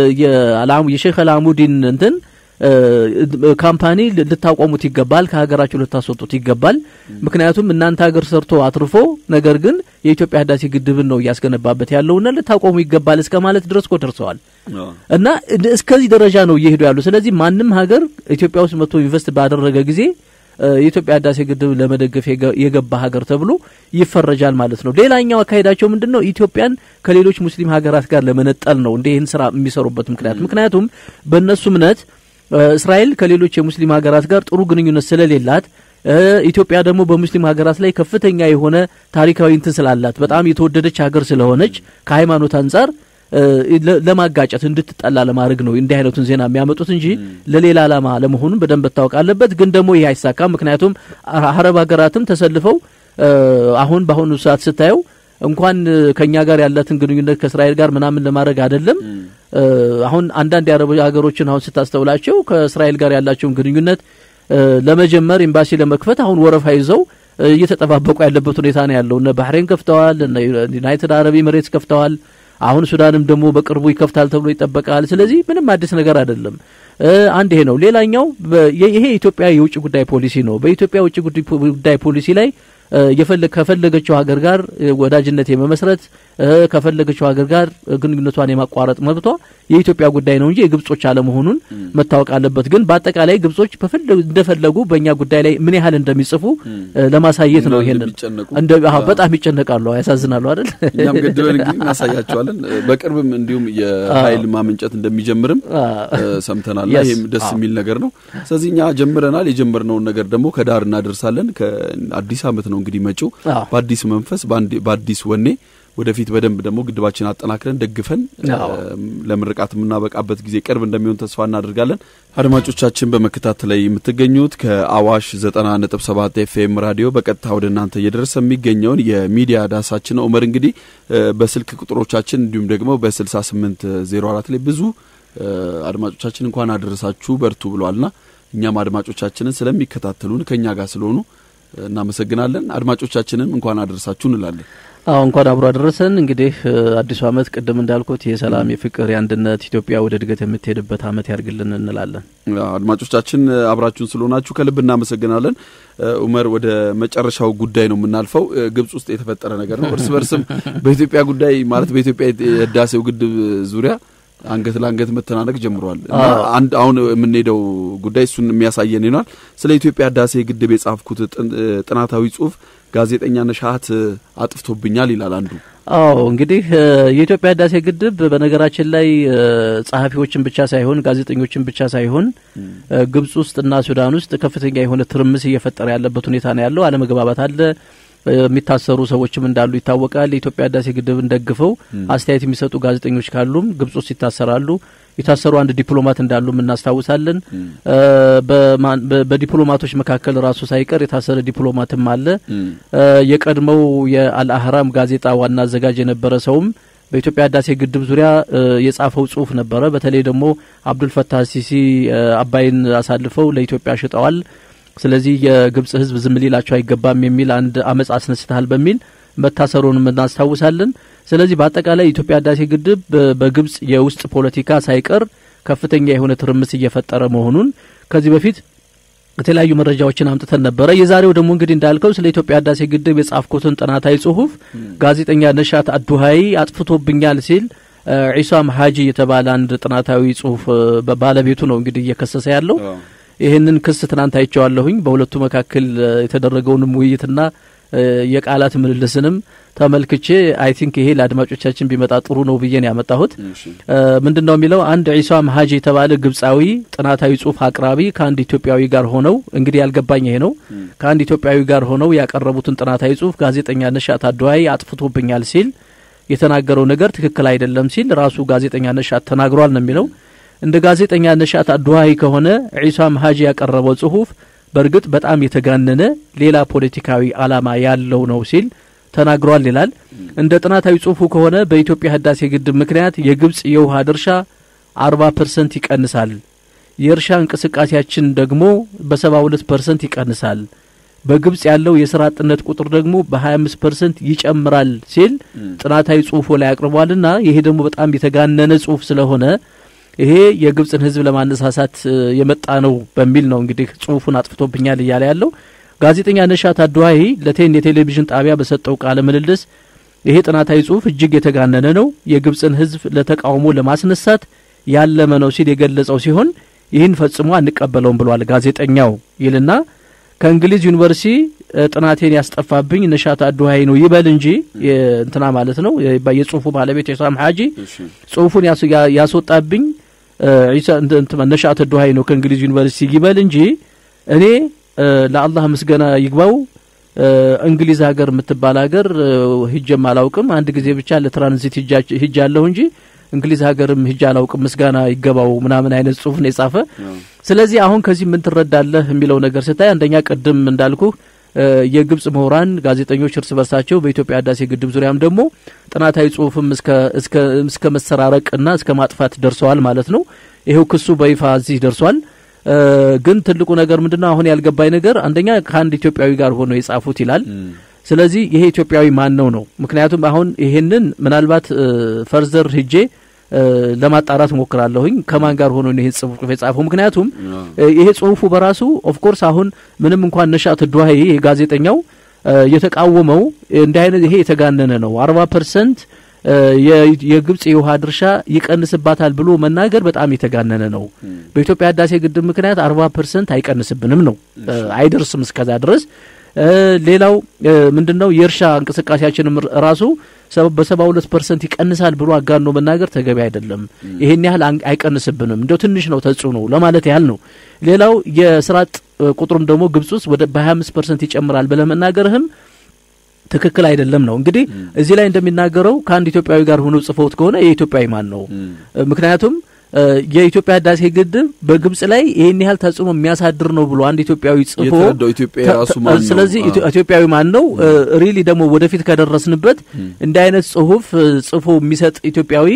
የሼክ አልአሙዲን እንትን ካምፓኒ ልታቆሙት ይገባል፣ ከሀገራችሁ ልታስወጡት ይገባል። ምክንያቱም እናንተ ሀገር ሰርቶ አትርፎ ነገር ግን የኢትዮጵያ ህዳሴ ግድብን ነው እያስገነባበት ያለውና ልታቆሙ ይገባል እስከ ማለት ድረስ እኮ ደርሰዋል። እና እስከዚህ ደረጃ ነው እየሄዱ ያሉ። ስለዚህ ማንም ሀገር ኢትዮጵያ ውስጥ መጥቶ ኢንቨስት ባደረገ ጊዜ የኢትዮጵያ ህዳሴ ግድብ ለመደገፍ የገባ ሀገር ተብሎ ይፈረጃል ማለት ነው። ሌላኛው አካሄዳቸው ምንድን ነው? ኢትዮጵያን ከሌሎች ሙስሊም ሀገራት ጋር ለመነጠል ነው እንደ ይህን ስራ የሚሰሩበት ምክንያት ምክንያቱም በእነሱ እምነት እስራኤል ከሌሎች የሙስሊም ሀገራት ጋር ጥሩ ግንኙነት ስለሌላት ኢትዮጵያ ደግሞ በሙስሊም ሀገራት ላይ ከፍተኛ የሆነ ታሪካዊ እንትን ስላላት በጣም የተወደደች ሀገር ስለሆነች ከሃይማኖት አንጻር ለማጋጨት እንድትጠላ ለማድረግ ነው እንዲህ አይነቱን ዜና የሚያመጡት እንጂ ለሌላ ዓላማ ለመሆኑን በደንብ መታወቅ አለበት። ግን ደግሞ ይህ አይሳካም። ምክንያቱም አረብ ሀገራትም ተሰልፈው አሁን በአሁኑ ሰዓት ስታየው እንኳን ከኛ ጋር ያላትን ግንኙነት ከእስራኤል ጋር ምናምን ለማድረግ አይደለም። አሁን አንዳንድ የአረብ ሀገሮችን አሁን ስታስተውላቸው ከእስራኤል ጋር ያላቸውን ግንኙነት ለመጀመር ኤምባሲ ለመክፈት አሁን ወረፋ ይዘው እየተጠባበቁ ያለበት ሁኔታ ነው ያለው። እነ ባህሬን ከፍተዋል፣ እነ ዩናይትድ አረብ ኤምሬትስ ከፍተዋል። አሁን ሱዳንም ደግሞ በቅርቡ ይከፍታል ተብሎ ይጠበቃል። ስለዚህ ምንም አዲስ ነገር አይደለም። አንድ ይሄ ነው። ሌላኛው ይሄ የኢትዮጵያ የውጭ ጉዳይ ፖሊሲ ነው። በኢትዮጵያ የውጭ ጉዳይ ፖሊሲ ላይ ከፈለገችው ሀገር ጋር ወዳጅነት የመመስረት ከፈለገችው ሀገር ጋር ግንኙነቷን የማቋረጥ መብቷ የኢትዮጵያ ጉዳይ ነው እንጂ የግብጾች አለመሆኑን መታወቅ አለበት። ግን በአጠቃላይ ግብጾች እንደፈለጉ በእኛ ጉዳይ ላይ ምን ያህል እንደሚጽፉ ለማሳየት ነው። ይሄንን በጣም ይጨነቃሉ፣ ያሳዝናሉ አይደል? እኛም ገድበን እንግዲህ እናሳያቸዋለን። በቅርብም እንዲሁም የኃይል ማመንጨት እንደሚጀምርም ሰምተናል። ይህም ደስ የሚል ነገር ነው። ስለዚህ እኛ ጀምረናል። የጀመርነውን ነገር ደግሞ ከዳር እናደርሳለን። ከአዲስ ዓመት ነው እንግዲህ መጪው በአዲስ መንፈስ በአዲስ ወኔ ወደፊት በደንብ ደግሞ ግድባችን አጠናክረን ደግፈን ለምርቃት የምናበቃበት ጊዜ ቅርብ እንደሚሆን ተስፋ እናደርጋለን። አድማጮቻችን በመከታተል ላይ የምትገኙት ከአዋሽ ዘጠና ነጥብ ሰባት ኤፍኤም ራዲዮ በቀጥታ ወደ እናንተ እየደረሰ የሚገኘውን የሚዲያ ዳሳችን ነው። ኡመር እንግዲህ በስልክ ቁጥሮቻችን እንዲሁም ደግሞ በስልሳ ስምንት ዜሮ አራት ላይ ብዙ አድማጮቻችን እንኳን አደረሳችሁ በርቱ ብሏልና እኛም አድማጮቻችንን ስለሚከታተሉን ከእኛ ጋር ስለሆኑ እናመሰግናለን። አድማጮቻችንን እንኳን አደረሳችሁ እንላለን። አዎ እንኳን አብሮ አደረሰን። እንግዲህ አዲሱ ዓመት ቅድም እንዳልኩት የሰላም፣ የፍቅር፣ የአንድነት ኢትዮጵያ ወደ እድገት የምትሄድበት ዓመት ያርግልን እንላለን። አድማጮቻችን አብራችሁን ስለሆናችሁ ከልብ እናመሰግናለን። ኡመር ወደ መጨረሻው ጉዳይ ነው የምናልፈው። ግብጽ ውስጥ የተፈጠረ ነገር ነው። እርስ በርስም በኢትዮጵያ ጉዳይ ማለት በኢትዮጵያ የህዳሴው ግድብ ዙሪያ አንገት ለአንገት መተናነቅ ጀምሯል። አንድ አሁን የምንሄደው ጉዳይ እሱን የሚያሳየን ይሆናል። ስለ ኢትዮጵያ ህዳሴ ግድብ የጻፍኩት ጥናታዊ ጽሁፍ ጋዜጠኛ ነሻት አጥፍቶብኛል ይላል አንዱ። አዎ እንግዲህ የኢትዮጵያ ህዳሴ ግድብ በነገራችን ላይ ጸሐፊዎችን ብቻ ሳይሆን ጋዜጠኞችን ብቻ ሳይሆን ግብጽ ውስጥና ሱዳን ውስጥ ከፍተኛ የሆነ ትርምስ እየፈጠረ ያለበት ሁኔታ ነው ያለው። አለመግባባት አለ። የሚታሰሩ ሰዎችም እንዳሉ ይታወቃል። የኢትዮጵያ ህዳሴ ግድብን ደግፈው አስተያየት የሚሰጡ ጋዜጠኞች ካሉም ግብጽ ውስጥ ይታሰራሉ። የታሰሩ አንድ ዲፕሎማት እንዳሉም እናስታውሳለን። በዲፕሎማቶች መካከል ራሱ ሳይቀር የታሰረ ዲፕሎማትም አለ። የቀድሞው የአልአህራም ጋዜጣ ዋና አዘጋጅ የነበረ ሰውም በኢትዮጵያ ህዳሴ ግድብ ዙሪያ የጻፈው ጽሁፍ ነበረ። በተለይ ደግሞ አብዱልፈታህ ሲሲ አባይን አሳልፈው ለኢትዮጵያ ሽጠዋል ስለዚህ የግብጽ ህዝብ ዝም ሊላቸው አይገባም የሚል አንድ አመጽ አስነስተሃል በሚል መታሰሩንም እናስታውሳለን። ስለዚህ በአጠቃላይ የኢትዮጵያ ህዳሴ ግድብ በግብጽ የውስጥ ፖለቲካ ሳይቀር ከፍተኛ የሆነ ትርምስ እየፈጠረ መሆኑን ከዚህ በፊት የተለያዩ መረጃዎችን አምጥተን ነበረ። የዛሬው ደግሞ እንግዲህ እንዳልከው ስለ ኢትዮጵያ ህዳሴ ግድብ የጻፍኩትን ጥናታዊ ጽሁፍ ጋዜጠኛ ነሻት አዱሀይ አጥፍቶብኛል ሲል ዒሳም ሀጂ የተባለ አንድ ጥናታዊ ጽሁፍ ባለቤቱ ነው እንግዲህ እየከሰሰ ያለው። ይህንን ክስ ትናንት አይቼዋለሁኝ። በሁለቱ መካከል የተደረገውንም ውይይትና የቃላት ምልልስንም ተመልክቼ አይ ቲንክ ይሄ ለአድማጮቻችን ቢመጣ ጥሩ ነው ብዬ ነው ያመጣሁት። ምንድን ነው የሚለው አንድ ዒሳም ሀጂ የተባለ ግብጻዊ ጥናታዊ ጽሁፍ አቅራቢ ከአንድ ኢትዮጵያዊ ጋር ሆነው እንግዲህ ያልገባኝ ይሄ ነው ከአንድ ኢትዮጵያዊ ጋር ሆነው ያቀረቡትን ጥናታዊ ጽሁፍ ጋዜጠኛ ነሻት አድዋይ አጥፍቶብኛል ሲል የተናገረው ነገር ትክክል አይደለም ሲል ራሱ ጋዜጠኛ ነሻት ተናግሯል ነው የሚለው እንደ ጋዜጠኛ ነሻት አድዋይ ከሆነ ዒሳም ሀጂ ያቀረበው ጽሁፍ በእርግጥ በጣም የተጋነነ ሌላ ፖለቲካዊ ዓላማ ያለው ነው ሲል ተናግሯል ይላል። እንደ ጥናታዊ ጽሁፉ ከሆነ በኢትዮጵያ ህዳሴ ግድብ ምክንያት የግብጽ የውሃ ድርሻ አርባ ፐርሰንት ይቀንሳል፣ የእርሻ እንቅስቃሴያችን ደግሞ በሰባ ሁለት ፐርሰንት ይቀንሳል፣ በግብጽ ያለው የስራ አጥነት ቁጥር ደግሞ በሀያ አምስት ፐርሰንት ይጨምራል ሲል ጥናታዊ ጽሁፉ ላይ አቅርቧልና ይሄ ደግሞ በጣም የተጋነነ ጽሁፍ ስለሆነ ይሄ የግብጽን ህዝብ ለማነሳሳት የመጣ ነው በሚል ነው እንግዲህ ጽሁፉን አጥፍቶብኛል እያለ ያለው ጋዜጠኛ ነሻት አድዋሂ ለቴን የቴሌቪዥን ጣቢያ በሰጠው ቃለ ምልልስ ይሄ ጥናታዊ ጽሁፍ እጅግ የተጋነነ ነው፣ የግብጽን ህዝብ ለተቃውሞ ለማስነሳት ያለመ ነው ሲል የገለጸው ሲሆን ይህን ፈጽሞ አንቀበለውም ብሏል ጋዜጠኛው ይልና ከእንግሊዝ ዩኒቨርሲቲ ጥናቴን ያስጠፋብኝ ነሻት አድዋሂ ነው ይበል እንጂ እንትና ማለት ነው የጽሁፉ ባለቤት የሳም ሀጂ ጽሁፉን ያስወጣብኝ ነሻት አድዋሂ ነው ከእንግሊዝ ዩኒቨርሲቲ ይበል እንጂ እኔ ለአላህ ምስገና ይግባው እንግሊዝ ሀገር የምትባል ሀገር ሂጀም አላውቅም። አንድ ጊዜ ብቻ ለትራንዚት ሂጃለሁ እንጂ እንግሊዝ ሀገርም ሂጃ አላውቅም። ምስጋና ይገባው ምናምን አይነት ጽሁፍ ነው የጻፈ። ስለዚህ አሁን ከዚህ ምን ትረዳለህ የሚለው ነገር ስታይ አንደኛ ቅድም እንዳልኩ የግብጽ ምሁራን ጋዜጠኞች እርስ በርሳቸው በኢትዮጵያ ህዳሴ ግድብ ዙሪያም ደግሞ ጥናታዊ ጽሁፍም እስከ መሰራረቅና እስከ ማጥፋት ደርሰዋል ማለት ነው። ይሄው ክሱ በይፋ እዚህ ደርሷል። ግን ትልቁ ነገር ምንድነው? አሁን ያልገባኝ ነገር አንደኛ ከአንድ ኢትዮጵያዊ ጋር ሆነው የጻፉት ይላል። ስለዚህ ይሄ ኢትዮጵያዊ ማን ነው ነው? ምክንያቱም አሁን ይሄንን ምናልባት ፈርዘር ሂጄ ለማጣራት ሞክራለሁኝ ከማን ጋር ሆኖ ይሄ ጽሁፍ የጻፈው። ምክንያቱም ይሄ ጽሁፉ በራሱ ኦፍኮርስ አሁን ምንም እንኳን ነሻት ድዋሄ ጋዜጠኛው የተቃወመው እንዲህ አይነት ይሄ የተጋነነ ነው አርባ ፐርሰንት የግብጽ የውሃ ድርሻ ይቀንስባታል ብሎ መናገር በጣም የተጋነነ ነው። በኢትዮጵያ ህዳሴ ግድብ ምክንያት አርባ ፐርሰንት አይቀንስብንም ነው አይደርስም እስከዛ ድረስ። ሌላው ምንድን ነው የእርሻ እንቅስቃሴያችንም ራሱ በሰባ ሁለት ፐርሰንት ይቀንሳል ብሎ አጋኖ መናገር ተገቢ አይደለም። ይሄን ያህል አይቀንስብንም እንዲያው ትንሽ ነው ተጽዕኖ ለማለት ያህል ነው። ሌላው የስራ አጥ ቁጥሩም ደግሞ ግብጽ ውስጥ ወደ በሀያ አምስት ፐርሰንት ይጨምራል ብለህ መናገርህም ትክክል አይደለም ነው። እንግዲህ እዚህ ላይ እንደሚናገረው ከአንድ ኢትዮጵያዊ ጋር ሆኖ ጽፈውት ከሆነ የኢትዮጵያዊ ማን ነው? ምክንያቱም የኢትዮጵያ ህዳሴ ግድብ በግብጽ ላይ ይህን ያህል ተጽዕኖ የሚያሳድር ነው ብሎ አንድ ኢትዮጵያዊ ጽፎ ስለዚህ ኢትዮጵያዊ ማን ነው? ሪሊ ደግሞ ወደፊት ከደረስንበት እንዲህ አይነት ጽሁፍ ጽፎ የሚሰጥ ኢትዮጵያዊ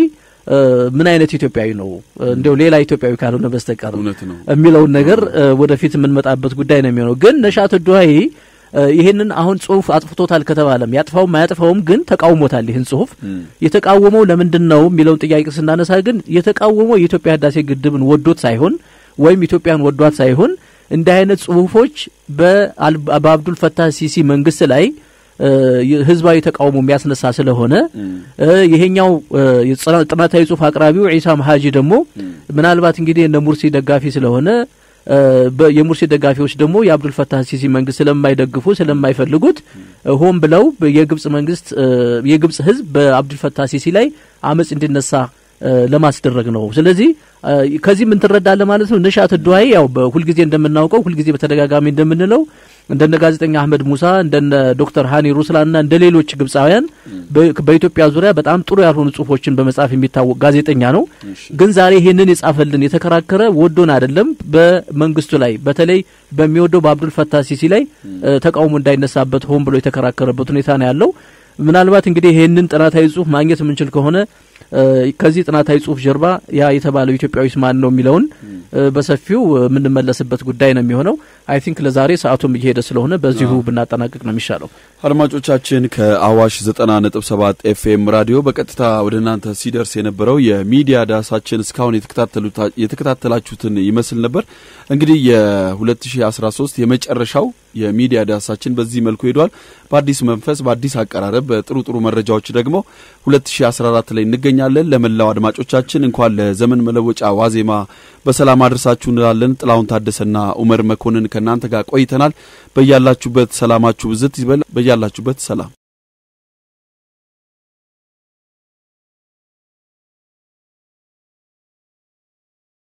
ምን አይነት ኢትዮጵያዊ ነው እንዲያው ሌላ ኢትዮጵያዊ ካልሆነ በስተቀር እውነት ነው። የሚለውን ነገር ወደፊት የምንመጣበት ጉዳይ ነው የሚሆነው። ግን ነሻት ዱሃይ ይህንን አሁን ጽሁፍ አጥፍቶታል ከተባለም ያጥፋውም አያጥፋውም ግን ተቃውሞታል። ይህን ጽሁፍ የተቃወመው ለምንድን ነው የሚለውን ጥያቄ ስናነሳ ግን የተቃወመው የኢትዮጵያ ህዳሴ ግድብን ወዶት ሳይሆን ወይም ኢትዮጵያን ወዷት ሳይሆን እንዲህ አይነት ጽሁፎች በአብዱል ፈታህ ሲሲ መንግስት ላይ ህዝባዊ ተቃውሞ የሚያስነሳ ስለሆነ ይሄኛው ጥናታዊ ጽሁፍ አቅራቢው ዒሳም ሀጂ ደግሞ ምናልባት እንግዲህ እነ ሙርሲ ደጋፊ ስለሆነ የሙርሲ ደጋፊዎች ደግሞ የአብዱል ፈታህ ሲሲ መንግስት ስለማይደግፉ ስለማይፈልጉት ሆን ብለው የግብጽ መንግስት የግብጽ ህዝብ በአብዱል ፈታህ ሲሲ ላይ አመጽ እንዲነሳ ለማስደረግ ነው። ስለዚህ ከዚህ ምን ትረዳለ ማለት ነው። ነሻት ዱሃይ ያው ሁልጊዜ እንደምናውቀው ሁልጊዜ በተደጋጋሚ እንደምንለው እንደነ ጋዜጠኛ አህመድ ሙሳ እንደነ ዶክተር ሃኒ ሩስላና እንደ ሌሎች ግብጻውያን በኢትዮጵያ ዙሪያ በጣም ጥሩ ያልሆኑ ጽሁፎችን በመጻፍ የሚታወቅ ጋዜጠኛ ነው። ግን ዛሬ ይሄንን የጻፈልን የተከራከረ ወዶን አይደለም፣ በመንግስቱ ላይ በተለይ በሚወደው በአብዱል ፈታህ ሲሲ ላይ ተቃውሞ እንዳይነሳበት ሆን ብሎ የተከራከረበት ሁኔታ ነው ያለው። ምናልባት እንግዲህ ይሄንን ጥናታዊ ጽሁፍ ማግኘት የምንችል ከሆነ ከዚህ ጥናታዊ ጽሁፍ ጀርባ ያ የተባለው ኢትዮጵያዊ ማን ነው የሚለውን በሰፊው የምንመለስበት ጉዳይ ነው የሚሆነው። አይ ቲንክ ለዛሬ ሰዓቱም እየሄደ ስለሆነ በዚሁ ብናጠናቅቅ ነው የሚሻለው። አድማጮቻችን ከአዋሽ ዘጠና ነጥብ ሰባት ኤፍኤም ራዲዮ በቀጥታ ወደ እናንተ ሲደርስ የነበረው የሚዲያ ዳሳችን እስካሁን የተከታተላችሁትን ይመስል ነበር። እንግዲህ የ2013 የመጨረሻው የሚዲያ ዳሳችን በዚህ መልኩ ሄዷል። በአዲስ መንፈስ፣ በአዲስ አቀራረብ፣ በጥሩ ጥሩ መረጃዎች ደግሞ 2014 ላይ እንገኛለን። ለመላው አድማጮቻችን እንኳን ለዘመን መለወጫ ዋዜማ በሰላም አድርሳችሁ እንላለን። ጥላሁን ታደሰና ኡመር መኮንን ከእናንተ ጋር ቆይተናል። በያላችሁበት ሰላማችሁ ብዝት ይበል። በያላችሁበት ሰላም